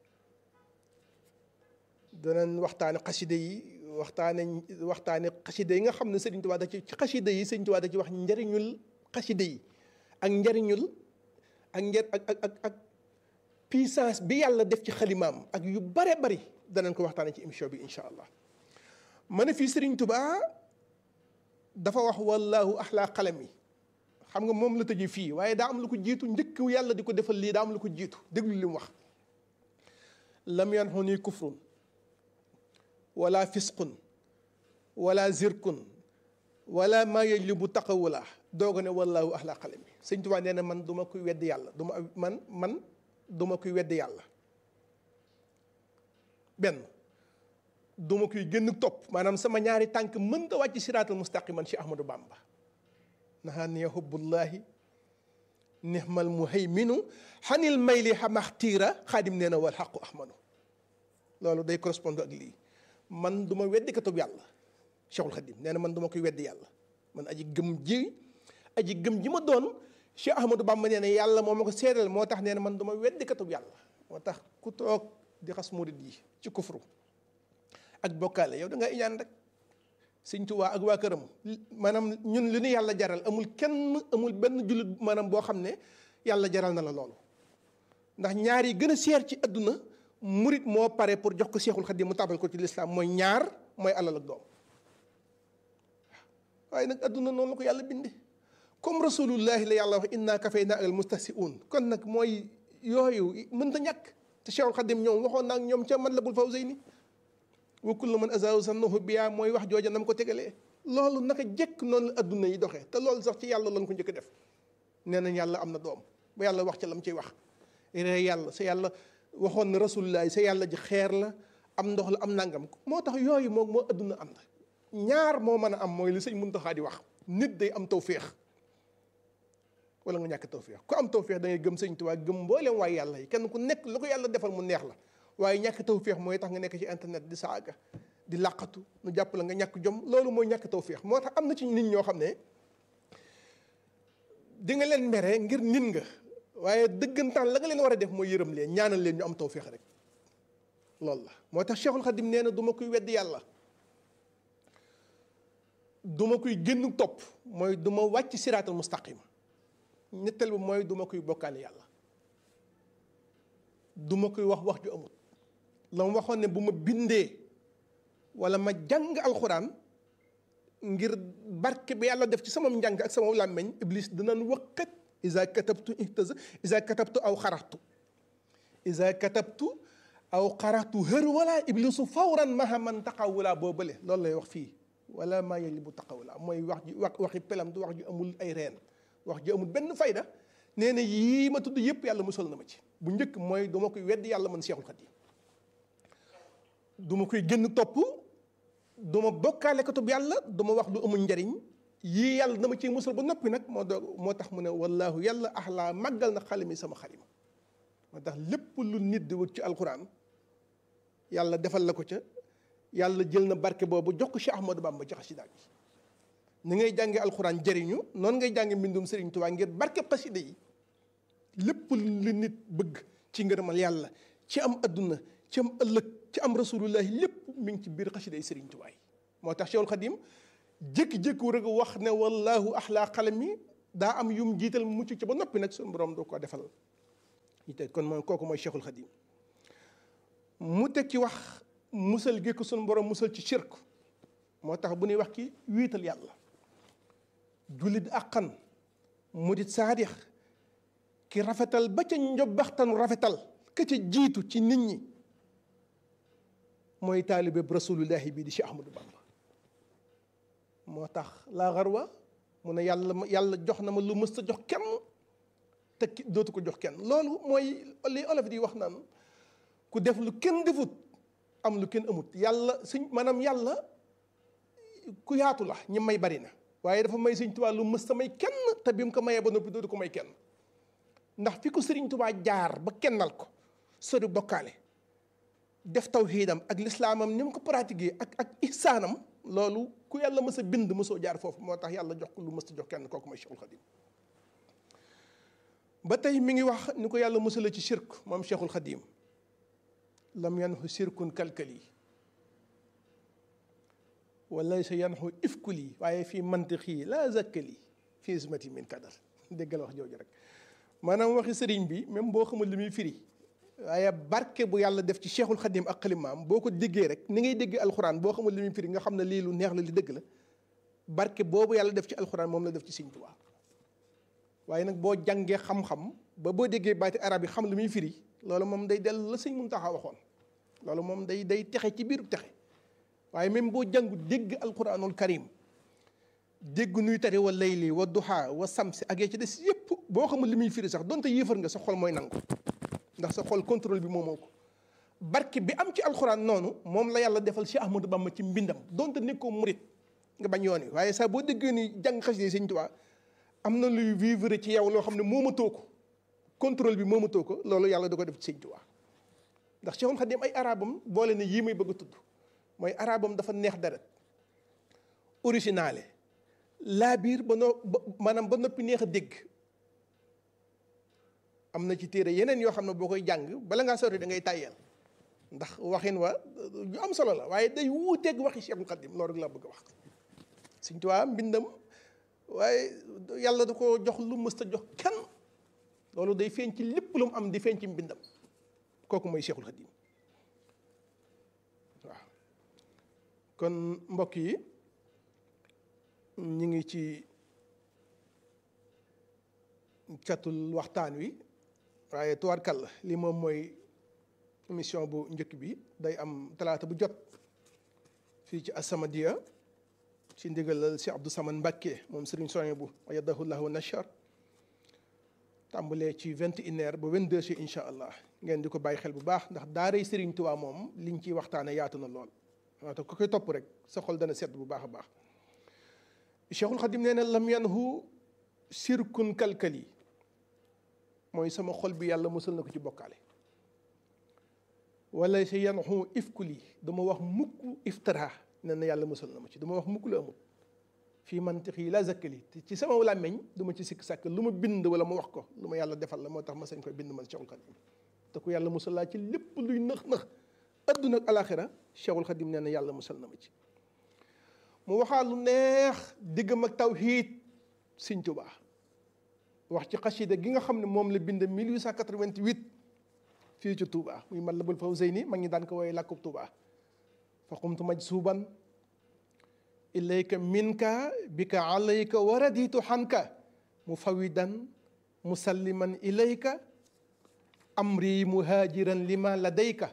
danañ waxtaane xasida yi waxtaane waxtaane xasida yi nga xam ne Sëriñ Tuubaa da ci ci xasida yi Sëriñ Tuubaa da ci wax njariñul xasida yi ak njariñul ak njar ak ak ak ak puissance bi yàlla def ci xalimaam ak yu bare bari danañ ko waxtaane ci émission bi incha allah ma ne fii Sëriñ Tuubaa dafa wax wallahu axlaa xalam yi xam nga moom la tëjee fii waaye daa am lu ko jiitu njëkk yàlla di ko defal lii daa am lu ko jiitu déglu li mu wax lam yanxu nii kufrun wala fisqun wala zirkun wala maa yajlibu taqawula dooga ne wallahu axlaa xalam yi sëñ Tuubaa nee na man du ma koy wedd yàlla du ma man man du ma koy wedd yàlla benn du ma koy gën topp maanaam sama ñaari tànk mënta wàcc siraatal mustaqiman ci Ahmadou Bamba naxaaniya hubbullahi nihmal muhayminu xanil mayli xamaxtiira xaadim nee na wal xaqu ahmanu loolu day correspond ak lii man du ma weddi katub yàlla Cheikhul Xadim nee na man du ma koy weddi yàlla man aji gëm ji aji gëm ji ma doon Cheikh Ahmadou Bamba nee na yàlla moo ma ko seedal moo tax nee na man du ma weddi katub yàlla moo tax ku toog di xas murid yi ci kufru ak bokkaale yow da nga iñaan rek sëñ Tuubaa ak waa këram maanaam ñun li ñu yàlla jaral amul kenn amul benn jullit maanaam boo xam ne yàlla jaral na la loolu ndax ñaar yi gën a seer ci adduna murit moo pare pour jox ko Seexul Xadiim mu tabal ko ci lislaam mooy ñaar mooy alal ak doom waaye nag adduna noonu la ko yàlla binde comme rasulullahi la yàlla wax inna kafayna al mustahsi'un kon nag mooy yooyu mënta ñàkk te Seexul Xadiim ñoom waxoon naa ak ñoom ca Matlabul Fawzayni wa kullu man azaahu sannahu biya mooy wax jooja nam ko tegalee loolu naka jekk noonu la adduna yi doxee te loolu sax ci yàlla lañ ko njëkk def nee nañ yàlla am na doom ba yàlla wax ca lam ciy wax ree yàlla sa yàlla waxoon na rasulullah sa yàlla ji xeer la am ndox la am nangam moo tax yooyu moom moo adduna am na ñaar moo mën a am mooy li sëñ Muntaxa di wax nit day am tawféex wala nga ñàkk tawféex ku am tawféex da ngay gëm sëñ Tuubaa gëm mboolem waay yàlla yi kenn ku nekk lu ko yàlla defal mu neex la waaye ñàkk tawféex mooy tax nga nekk ci internet di saaga di làqatu nu jàpp la nga ñàkk jom loolu mooy ñàkk tawféex moo tax am na ci nit ñoo xam ne di nga leen mere ngir nit nga waaye dëggantaan la nga leen war a def mooy yërëm leen ñaanal leen ñu am tawféex rek loolu la moo tax Cheikhul Khadim nee na du ma koy weddi yàlla du ma koy génn topp mooy du ma wàcc siraatal mustaqima ñetteel bi mooy du ma koy bokkaale yàlla du ma koy wax wax ju amul la ma waxoon ne bu ma bindee wala ma jàng alxuraan ngir barke bi yàlla def ci sama njàng ak sama làmmeñ iblis dinañ waqat isa katabtu ihtaza isa katabtu aw xaraxtu isa katabtu aw xaraxtu hër wala iblisu fawran maha man taxawula boo bële loolu lay wax fii wala maa yeli bu taxawula mooy wax ji wax waxi pelam du wax ju amul ay reen wax ji amul benn fayda nee na yii ma tudd yëpp yàlla musal na ma ci bu njëkk mooy duma koy weddi yàlla man Seexul Xadiim duma koy génn topp duma bokkaale ko tub yàlla duma wax lu amul njariñ yii yàlla dama ciy musal ba noppi nag moo doog moo tax mu ne wallaahu yàlla axlaa màggal na xalimi sama xalima moo tax lépp lu nit di wut ci alquran yàlla defal la ko ca yàlla jël na barke boobu jox ko Cheikh Ahmadou Bamba ci xasida gi ni ngay jànge alquran jëriñu noonu ngay jànge mbindum Sëriñ Tuubaa ngir barke xasida yi lépp lu nit bëgg ci ngërëmal yàlla ci am adduna ci am ëllëg ci am rasulullahi lépp mi ngi ci biir xasida yi Sëriñ Tuubaa yi moo tax Cheikhul Xadim jékki-jékku rek wax ne wallahu axlaa xalami daa am yum jiital mucc ci ba noppi nag suñu borom doo ko defal ñu teg kon mooy kooku mooy cheikhul xadim mu teg ci wax musal gi ko suñu borom musal ci shirk moo tax bu ñuy wax ki wiital yàlla jullit àqan murit saadix ki rafetal ba ca njobbaxtanu rafetal ka ca jiitu ci nit ñi mooy taalibe rasulullahi bii di Cheikh Ahmadou Bamba moo tax laa xarwa mu ne yàlla yàlla jox na ma lu mës a jox kenn te dootu ko jox kenn loolu mooy li olof di wax naan ku def lu kenn defut am lu kenn amut yàlla suñ maanaam yàlla ku yaatu la ñi may bari na waaye dafa may sëñ Tuubaa lu mës a may kenn te bi mu ko mayee ba noppi dootu ko may kenn ndax fi ko sëriñ Tuubaa jaar ba kennal ko sori bokkaale def tawxiidam ak lislaamam ni mu ko pratiquer ak ak ihsaanam loolu ku yàlla mës a bind mësoo jaar foofu moo tax yàlla jox ko lu mës a jox kenn kooku mooy Cheikhul Khadim ba tey mi ngi wax ni ko yàlla mësala ci shirk moom Cheikhul Khadim lam yanxu shirkun kalkali wala sa yanxu ifkuli waaye fii mantiqi laa zakkali fii ismati min kadar déggal wax jooju rek maanaam waxi sëriñ bi même boo xamul li muy firi waaye barke bu yàlla def ci cheikhul xadim ak xalimaam boo ko déggee rek ni ngay dégg alxuraan boo xamul li muy firi nga xam ne lii lu neex la li dëgg la barke boobu yàlla def ci alxuraan moom la def ci Sëriñ Tuubaa waaye nag boo jàngee xam-xam ba boo déggee baati arab yi xam li muy firi loolu moom day dellu la sëñ Muntaxa waxoon loolu moom day day texe ci biiru texe waaye même boo jàngu dégg alquranul karim dégg nuy tari wa layli wa duha wa samsi ak ci des yépp boo xamul li muy firi sax donte yéefar nga sa xol mooy nangu ndax sa xol contrôle bi moomoo ko barke bi am ci alxuraan noonu moom la yàlla defal Cheikh Ahmadou Bamba ci mbindam donte nekkoo murit nga bañ yoon wi waaye saa boo déggee ni jàng xasida Sëñ Tuubaa am na luy vivre ci yow loo xam ne moomatoo ko contrôle bi moomatoo ko loolu yàlla da ko def ci Sëñ Tuubaa ndax Cheikhul Khadim ay arabam boole ne yii may bëgg a tudd mooy arabam dafa neex deret originale laa biir ba noo maanaam ba noppi neex a dégg am na ci téere yeneen yoo xam ne boo koy jàng bala ngaa sori da ngay tàyyeel ndax waxin wa yu am solo la waaye day wuuteeg waxi Cheikhul Khadim loolu rek laa bëgg a wax Sëñ Tuubaa mbindam waaye yàlla da ko jox lu mës a jox kenn loolu day feeñ ci lépp lu mu am di feeñ ci mbindam kooku mooy Cheikhul Khadim waaw kon mbokk yi ñu ngi ci catul waxtaan wi waaye tubaarkàlla li moom mooy émission bu njëkk bi day am talaata bu jot fii ci As-Samadiyya ci ndigalal si Abdou Samane Mbacké moom Serigne Sonia bu ayyadahullah wa nashar tàmbalee ci vingt et une heures ba vingt deux heures incha allah ngeen di ko bàyyi xel bu baax ndax daaray Serigne Touba moom liñ ciy waxtaane yaatu na lool waaw te ku koy topp rek sa xol dana sedd bu baax a baax Cheikhul Khadim nee na lam yanhu sirkun kalkali mooy sama xol bi yàlla musal na ko ci bokkaale wala sa yanhu ifkuli dama wax mukk iftara nee na yàlla musal na ma ci dama wax mukk lu amul fii mantiqi la zakkali te ci sama làmmeñ du ma ci sikk sàkk lu ma bind wala ma wax ko lu ma yàlla defal la moo tax ma sañ koy bind man Cheikhul Khadim te ku yàlla musal laa ci lépp luy nëx nëx adduna ak alaxira Cheikhul Khadim nee na yàlla musal na ma ci mu waxaa lu neex diggam ak tawhiid Sëñ Tuubaa wax ci xasida gi nga xam ne moom la bind 1888 fii ci Touba muy Matlabul Fawzayni mag ñi daan ko woowee làkkub Touba fa qumtu majsuban ilayka minka bika alayka wa raditu xanka mufawidan musalliman ilayka amri muhajiran lima ladayka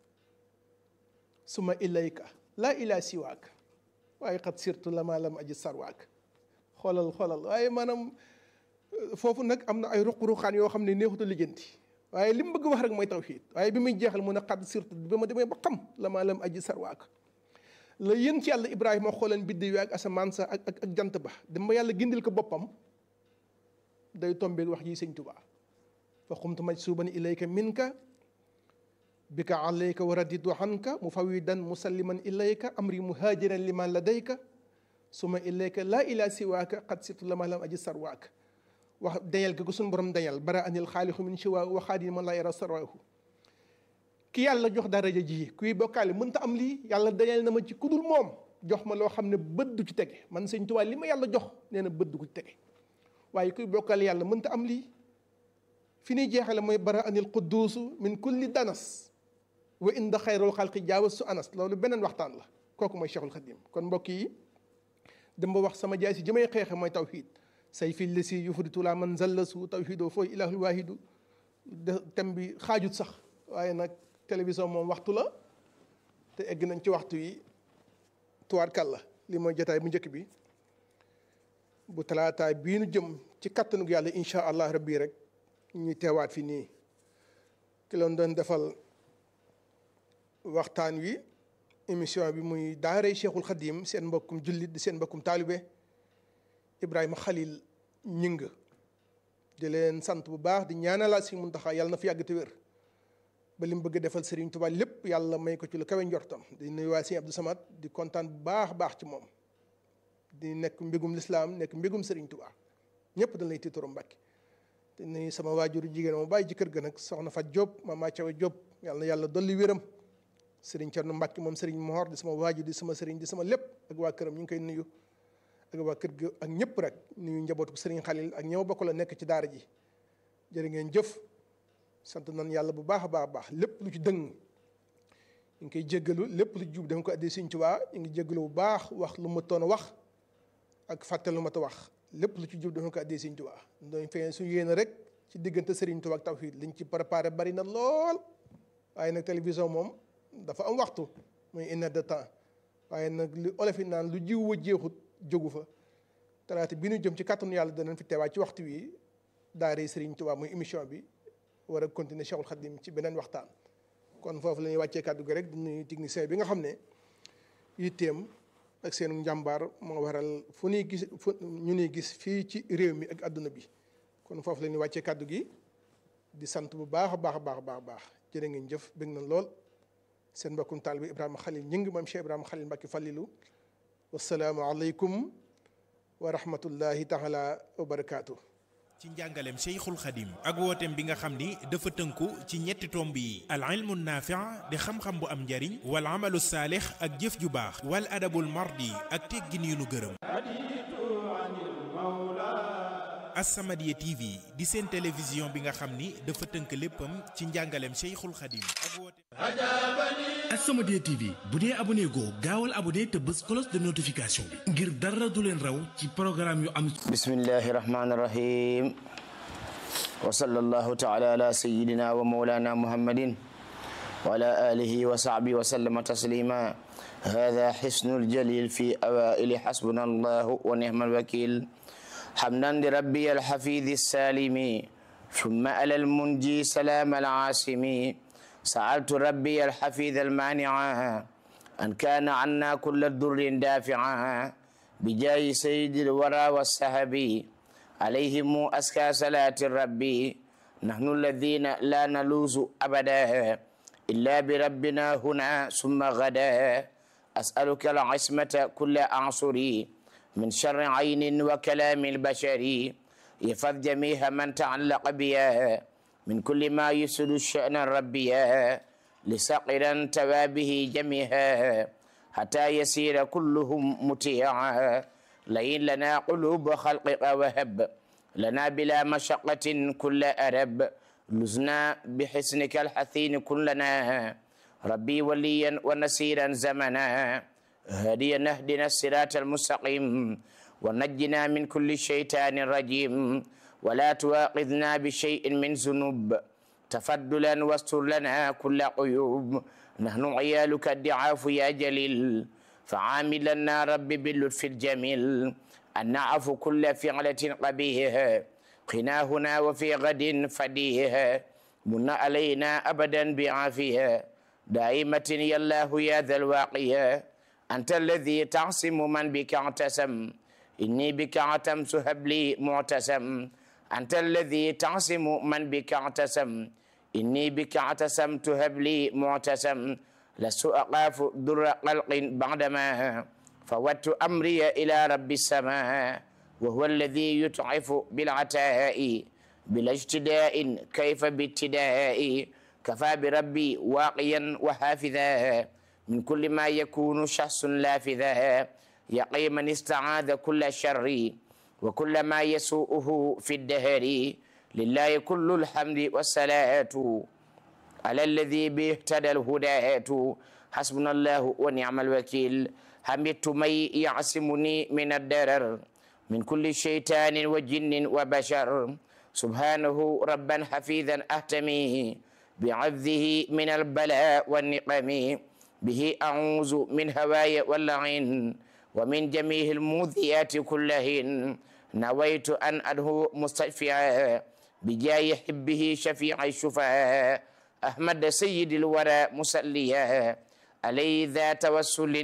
suma ilayka laa ilaa siwaak waaye xat sirtu lama lam aji sarwaak xoolal xoolal waaye maanaam foofu nag am na ay ruq-ruqaan yoo xam ne neexuta lijjanti waaye li mu bëgg wax rek mooy tawxiid waaye bi muy jeexal mu ne xadd surtout ba ma demee ba xam la maa lam aji sarwaak la yéen ci yàlla ibrahima xooleen biddi wi ak asamaan sa ak ak jant ba dem ba yàlla gindil ko boppam day tombeeg wax yi sëñ tubaa fa xumtu majsuban ilayka minka bika alayka wa raditu anka mufawidan musalliman ilayka amri muhajiran liman ladayka suma ilayka laa ilaa siwaaka xad surtout la maa lam aji sarwaak wax dañal ga ko suñu borom dañal bara anil xaalixu min siwa waxaadi man laa yara sarwahu ki yàlla jox daraja ji kuy bokkaale mënta am lii yàlla dañal na ma ci kudul moom jox ma loo xam ne bët du ci tege man sëñ Tuubaa li ma yàlla jox nee na bët du ko ci tege waaye kuy bokkal yàlla mënta am lii fi ñuy jeexale mooy bara anil qudduusu min kulli danas wa inda xayrul xalqi jaawas su anas loolu beneen waxtaan la kooku mooy cheikhul xadim kon mbokk yi dem ba wax sama jaay si jëmay xeexe mooy tawhid say fi lesi yufritu la man zallasu tawhidoo fooy ilahul waahidu de thème bi xaajut sax waaye nag télévision moom waxtu la te egg nañ ci waxtu yi tuwaarkal la li mooy jotaay bu njëkk bi bu talaataay bii nu jëm ci kattanug yàlla incha allah rabbi rek ñuy teewaat fi nii ki loon doon defal waxtaan wi émission bi muy daaray cheikhul xadim seen mbokkum jullit di seen mbokkum taalibe ibrahima xalil ñing di leen sant bu baax di ñaanalaat si muntaxa yàlla na fi yàgg te wér ba li mu bëgg defal Serigne Touba lépp yàlla may ko ci lu kawe njortam di nuyu waa Serigne Abdou Samad di kontaan bu baax a baax ci moom di nekk mbégum lislaam nekk mbégum Serigne Touba ñëpp dañ lay tiitoro Mbàkke di nuyu sama waajuru jigéen ma bàyyi ci kër ga nag soxna Fat Diop mama Thiaw Diop yàlla na yàlla dolli wéram Serigne Thierno Mbàkke moom Serigne Mohor di sama waajur di sama Serigne di sama lépp ak waa këram ñu ngi koy nuyu ak waa kër ga ak ñëpp rek nuyu njabootu Serigne Khalil ak ñëw bokk la nekk ci daara ji jërë ngeen jëf sant nañ yàlla bu baax a baax a baax lépp lu ci dëng ñu ngi koy jéggalu lépp lu jub dafa ko addi Sëriñ Tuubaa ñu ngi jéggalu bu baax wax lu ma toon a wax ak fàtte lu ma ta wax lépp lu ci jub dafa ko addi Sëriñ Tuubaa doon feeñ su yéene rek ci diggante Sëriñ Tuubaa ak tawhiid liñ ci préparé bari na lool waaye nag télévision moom dafa am waxtu muy une heure de temps waaye nag li olof yi naan lu jiw wa jeexut jógu fa talaata bi ñu jëm ci kàttanu yàlla danañ fi teewaat ci waxtu wi daare Sëriñ Tuubaa muy émission bi war a continuer Cheikhul Khadim ci beneen waxtaan kon foofu la ñuy wàccee kàddu gi rek di nuyu technicien bi nga xam ne yitteem ak seen njàmbaar moo waral fu ñuy gis fu ñu ñuy gis fii ci réew mi ak àdduna bi kon foofu la ñuy wàccee kàddu gi di sant bu baax a baax a baax a baax baax jërë ngeen jëf bëgg na lool seen mbokkum taal bi Ibrahima Khalil ñi ngi maam Cheikh Ibrahima Khalil Mbacke Fallilu wasalaamu aleykum wa rahmatullahi taala wa barakaatu. ci njàngaleem Cheikhul Khadim ak wooteem bi nga xam ni dafa tënku ci ñetti tomb yi al ilmu naafi' di xam-xam bu am njariñ wal amalu saalix ak jëf ju baax wal adabul mardi ak teggin yu nu gërëm As-Samadiyya TV di seen télévision bi nga xam ni dafa tënk léppam ci njàngaleem Cheikhul Khadim ak wooteem As-Samadiyya TV bu dee abonné goo gaawal abonné te bës cloche de notification bi ngir dara du leen raw ci programme yu am bismillahi rahmani rahim wa sallallahu taala ala sayidina wa maulana muhammadin wa ala alihi wa sahbihi wa sallama taslima hada xisnu ljalil fi awaili xasbuna allahu wa nihma alwakil حمدا لربي الحفيظ السالم ثم على المنجي سلام العاصم سألت ربي الحفيظ المانع أن كان عنا كل الضر دافعا بجاه سيد الورى والسهب عليهم أسكى صلاة الرب نحن الذين لا نلوز أبدا إلا بربنا هنا ثم غدا أسألك العصمة كل أعصري من شر عين وكلام البشر يفض جميع من تعلق بها من كل ما يسد الشأن الربيا لسقرا توابه جميعا حتى يسير كلهم مطيعا لئن لنا قلوب خلقك وهب لنا بلا مشقة كل أرب لزنا بحسنك الحثين كلنا ربي وليا ونسيرا زمنا هديا نهدنا الصراط المستقيم ونجنا من كل شيطان رجيم ولا تواخذنا بشيء من ذنوب تفضلا واستر لنا كل عيوب نحن عيالك الضعاف يا جليل فعاملنا رب باللطف الجميل أن نعفو كل فعلة قبيحة قنا هنا وفي غد فديها من علينا أبدا بعافية دائمة يا الله يا ذا الواقية أنت الذي تعصم من بك اعتسم إني بك اعتمت هب لي معتسم أنت الذي تعصم من بك اعتسم إني بك اعتسمت هب لي معتسم لست أخاف در قلق بعدما فودت أمري إلى رب السماء وهو الذي يتعف بالعتاء بلا اجتداء كيف بابتداء كفى بربي واقيا وحافظا من كل ما يكون شخص لافذا يقي من استعاذ كل شر وكل ما يسوءه في الدهر لله كل الحمد والصلاة على الذي به اهتدى الهداة حسبنا الله ونعم الوكيل حمدت من يعصمني من الضرر من كل شيطان وجن وبشر سبحانه ربا حفيظا أهتمي بعذه من البلاء والنقم به أعوذ من هواي واللعين ومن جميع الموذيات كلهن نويت أن أدعو مستشفعا بجاه حبه شفيع الشفعاء أحمد سيد الورى مسليا عليه ذا توسل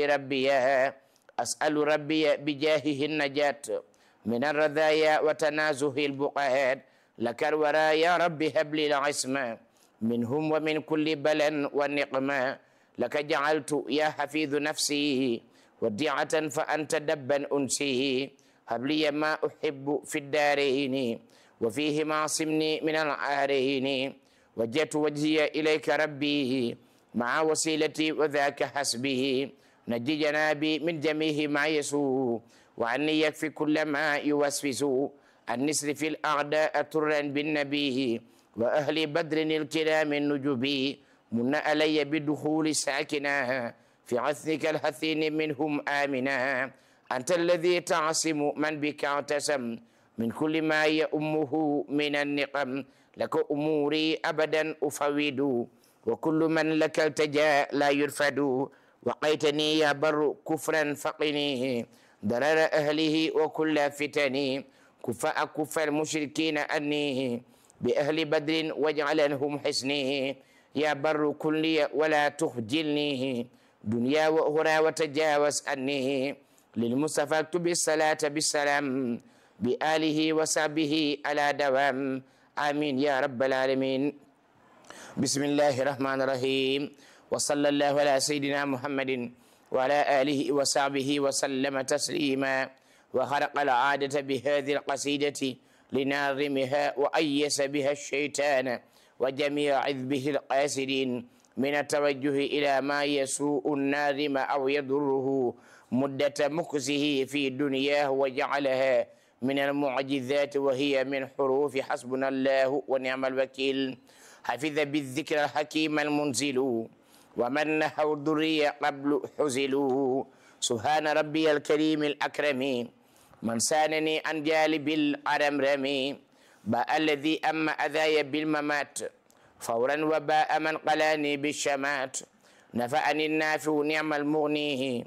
لربيا أسأل ربي بجاهه النجاة من الرذايا وتنازه البقعات لك الورى يا رب هب لي العصمة منهم ومن كل بلا والنقمة لك جعلت يا حفيظ نفسي وديعة فأنت دبا أنسي هب لي ما أحب في الدارين وفيه معصمني من العارين وجهت وجهي إليك ربي مع وسيلتي وذاك حسبه نجي جنابي من جميع ما يسوء وعني يكفي كل ما يوسوس أن نسر الأعداء ترا بالنبي وأهل بدر الكرام النجبي من علي بدخول ساكنا في عثك الحثين منهم آمنا أنت الذي تعصم من بك اعتصم من كل ما يأمه من النقم لك أموري أبدا أفوض وكل من لك التجا لا يرفد وقيتني يا بر كفرا فقني ضرر أهله وكل فتني كف أكف المشركين أني بأهل بدر واجعلنهم حسني يا بر كلي ولا تخجلني دنيا وأخرى وتجاوز أني للمصطفى اكتب الصلاة بالسلام بآله وصحبه على دوام آمين يا رب العالمين بسم الله الرحمن الرحيم وصلى الله على سيدنا محمد وعلى آله وصحبه وسلم تسليما وخرق العادة بهذه القصيدة لناظمها وأيس بها الشيطان وجميع عذبه القاسدين من التوجه إلى ما يسوء الناظم أو يضره مدة مكسه في دنياه وجعلها من المعجزات وهي من حروف حسبنا الله ونعم الوكيل حفظ بالذكر الحكيم المنزل ومن نحو الذرية قبل حزلوا سبحان ربي الكريم الأكرم من سانني عن جالب الأرمرم باء الذي أما أذاي بالممات فورا وباء من قلاني بالشمات نفعني النافع نعم المغني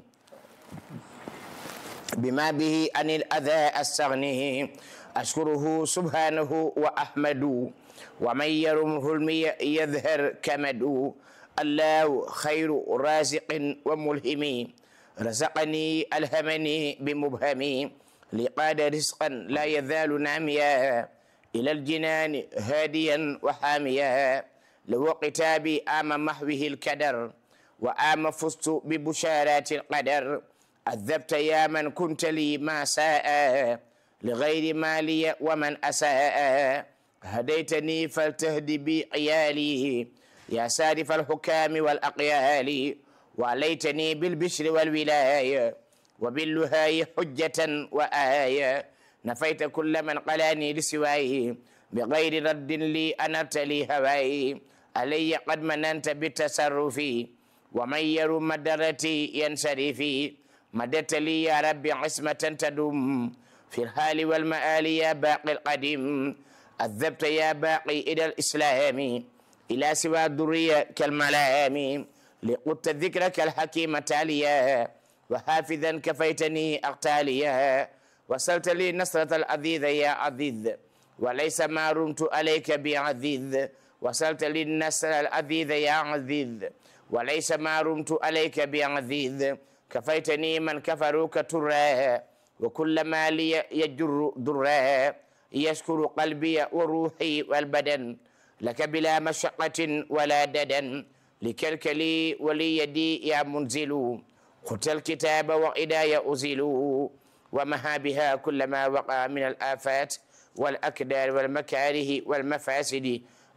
بما به عن الأذى أستغنيه أشكره سبحانه وأحمد ومن يرمه المي يظهر كمد الله خير رازق وملهم رزقني ألهمني بمبهم لقاد رزقا لا يزال ناميا إلى الجنان هاديا وحاميا له قتابي آم محوه الكدر وآم فزت ببشارات القدر عذبت يا من كنت لي ما ساء لغير مالي ومن أساء هديتني فلتهدي بي عيالي يا سارف الحكام والأقيال وعليتني بالبشر والولاية وباللهاي حجة وآية نفيت كل من قلاني لسواي بغير رد لي أنرت لي هواي علي قد مننت بالتصرف ومن يرم مدرتي ينصرفي مددت لي يا ربي عصمة تدوم في الحال والمآل يا باقي القديم أذبت يا باقي إلى الإسلام إلى سوى الذرية كالملام لقدت ذكرك الحكيم تاليا وحافظا كفيتني أقتاليا وصلت لي نصرة العزيز يا عزيز وليس ما رمت عليك بعزيز وصلت لي النصر العزيز يا عزيز وليس ما رمت عليك بعزيز كفيتني من كفروك تراه وكل ما لي يجر دراه يشكر قلبي وروحي والبدن لك بلا مشقة ولا ددا لكلكلي ولي يدي يا منزل خت الكتاب وإداي أزل ومها بها كل ما وقع من الآفات والأكدار والمكاره والمفاسد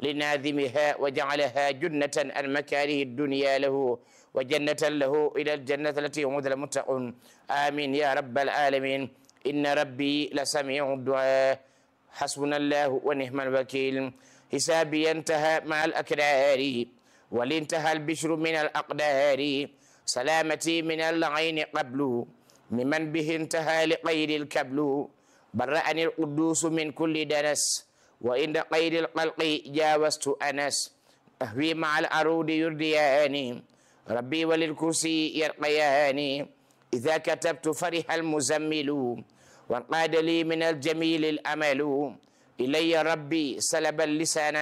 لناظمها وجعلها جنة عن مكاره الدنيا له وجنة له إلى الجنة التي وعد المتقون آمين يا رب العالمين إن ربي لسميع الدعاء حسبنا الله ونعم الوكيل حسابي انتهى مع الأكرار ولانتهى البشر من الأقدار سلامتي من العين قبل ممن به انتهى لقيد الكبل برأني القدوس من كل دنس وإن قيد القلق جاوزت أنس أهوي مع العروض يردياني ربي وللكرسي يرقياني إذا كتبت فرح المزمل وانقاد لي من الجميل الأمل إلي ربي سلب اللسان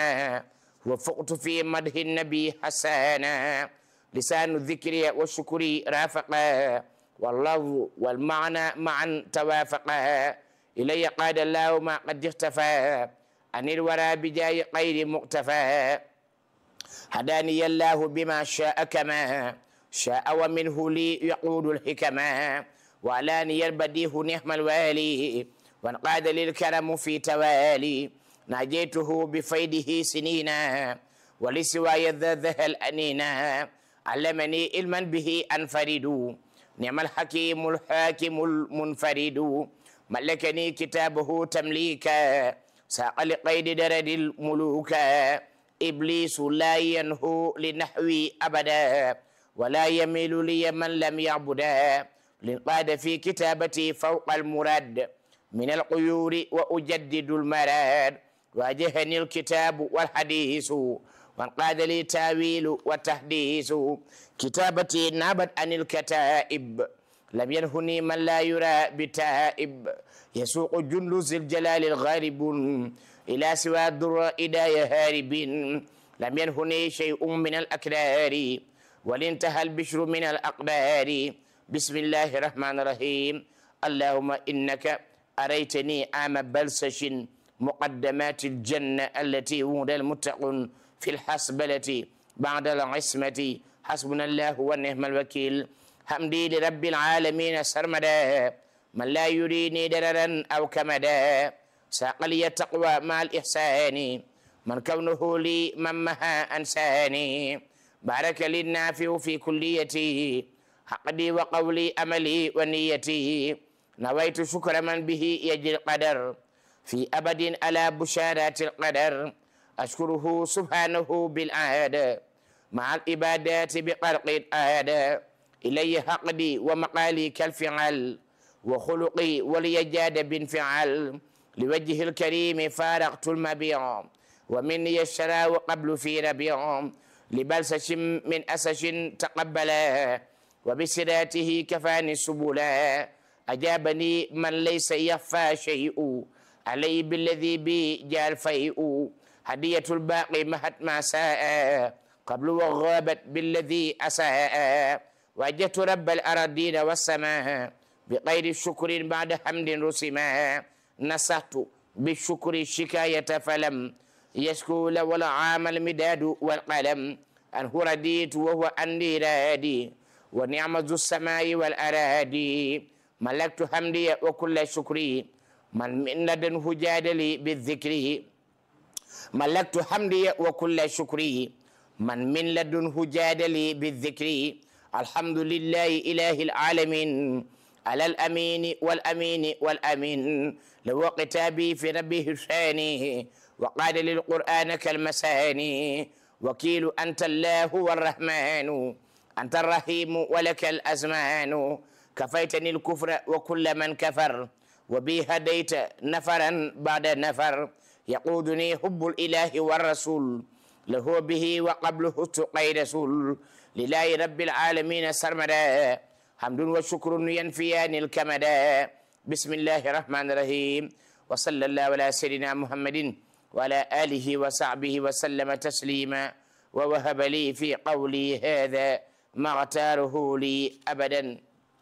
وفقت في مده النبي حسانا لسان الذكر والشكر رافقا واللفظ والمعنى معا توافقا إلي قاد الله ما قد اختفى عن الورى بجاي غير مقتفى هداني الله بما شاء كما شاء ومنه لي يقود الحكما وعلاني البديه نعم الوالي وانقاد للكرم في توالي ناجيته بفيده سنينا ولسواي ذا الأنينا علمني علما به أنفرد نعم الحكيم الحاكم المنفرد ملكني كتابه تمليكا ساق لقيد درد الملوك إبليس لا ينهو لنحوي أبدا ولا يميل لي من لم يعبدا لنقاد في كتابتي فوق المراد من القيور وأجدد المراد واجهني الكتاب والحديث وانقاد لي تاويل وتحديث كتابتي نابت عن الكتائب لم ينهني من لا يرى بتائب يسوق جند ذي الجلال الغارب إلى سوى الدر إداية هارب لم ينهني شيء من الأكرار ولانتهى البشر من الأقدار بسم الله الرحمن الرحيم اللهم إنك أريتني عام بلسش مقدمات الجنة التي وعد المتقون في الحسبلة بعد العصمة حسبنا الله ونعم الوكيل حمدي لرب العالمين سرمدا من لا يريني دررا أو كمدا ساق لي التقوى مع الإحسان من كونه لي من مها أنساني بارك لي النافع في كليتي حقدي وقولي أملي ونيتي نويت شكر من به يجري القدر في أبد على بشارات القدر أشكره سبحانه بالعادة مع العبادات بقرق الآدى إلي حقدي ومقالي كالفعل وخلقي وليجاد بانفعال لوجه الكريم فارقت المبيع ومني الشراء قبل في ربيع لبلسش من أسش تقبلا وبسراته كفاني سبلا أجابني من ليس يخفى شيء علي بالذي بي جاء الفيء هدية الباقي مهت ما ساء قبل وغابت بالذي أساء وجدت رب الأراضين والسماء بغير الشكر بعد حمد رسما نصحت بالشكر الشكاية فلم يشكو ولا عام المداد والقلم أنه رديت وهو أني رادي ونعمة السماء والأراضي ملكت حمدي وكل شكري من من لدنه جادلي بالذكر ملكت حمدي وكل شكري من من لدنه جادلي بالذكر الحمد لله إله العالمين على الأمين والأمين والأمين لو كتابي في ربه الثاني وقال للقرآن كالمساني وكيل أنت الله والرحمن أنت الرحيم ولك الأزمان كفيتني الكفر وكل من كفر وبي هديت نفرا بعد نفر يقودني حب الإله والرسول له به وقبله تقي رسول لله رب العالمين سرمدا حمد وشكر ينفيان الكمدا بسم الله الرحمن الرحيم وصلى الله على سيدنا محمد وعلى آله وصحبه وسلم تسليما ووهب لي في قولي هذا ما اغتاره لي أبدا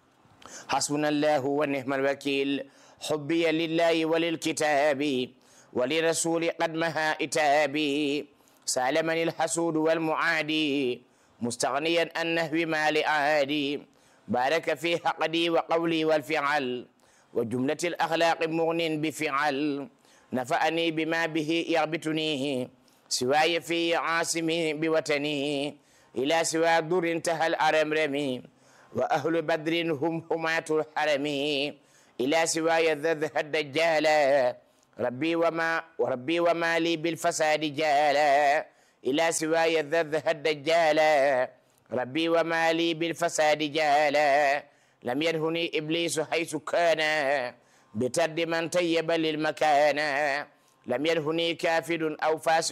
حسبنا الله ونعم الوكيل حبي لله وللكتاب ولرسول قد مها إتابي سالمني الحسود والمعادي مستغنيا عن نهو ما لأعادي بارك في حقدي وقولي والفعل وجملة الأخلاق مغن بفعل نفعني بما به يغبطنيه سواي في عاصمي بوطني إلى سوى در انتهى الأرمرم وأهل بدر هم هماة الحرم إلى سواي ذذ الدجال ربي وما وربي وما لي بالفساد جالا إلى سواي ذذ الدجال ربي وما لي بالفساد جالا لم ينهني إبليس حيث كان بترد من طيب للمكان لم ينهني كافر أو فاسق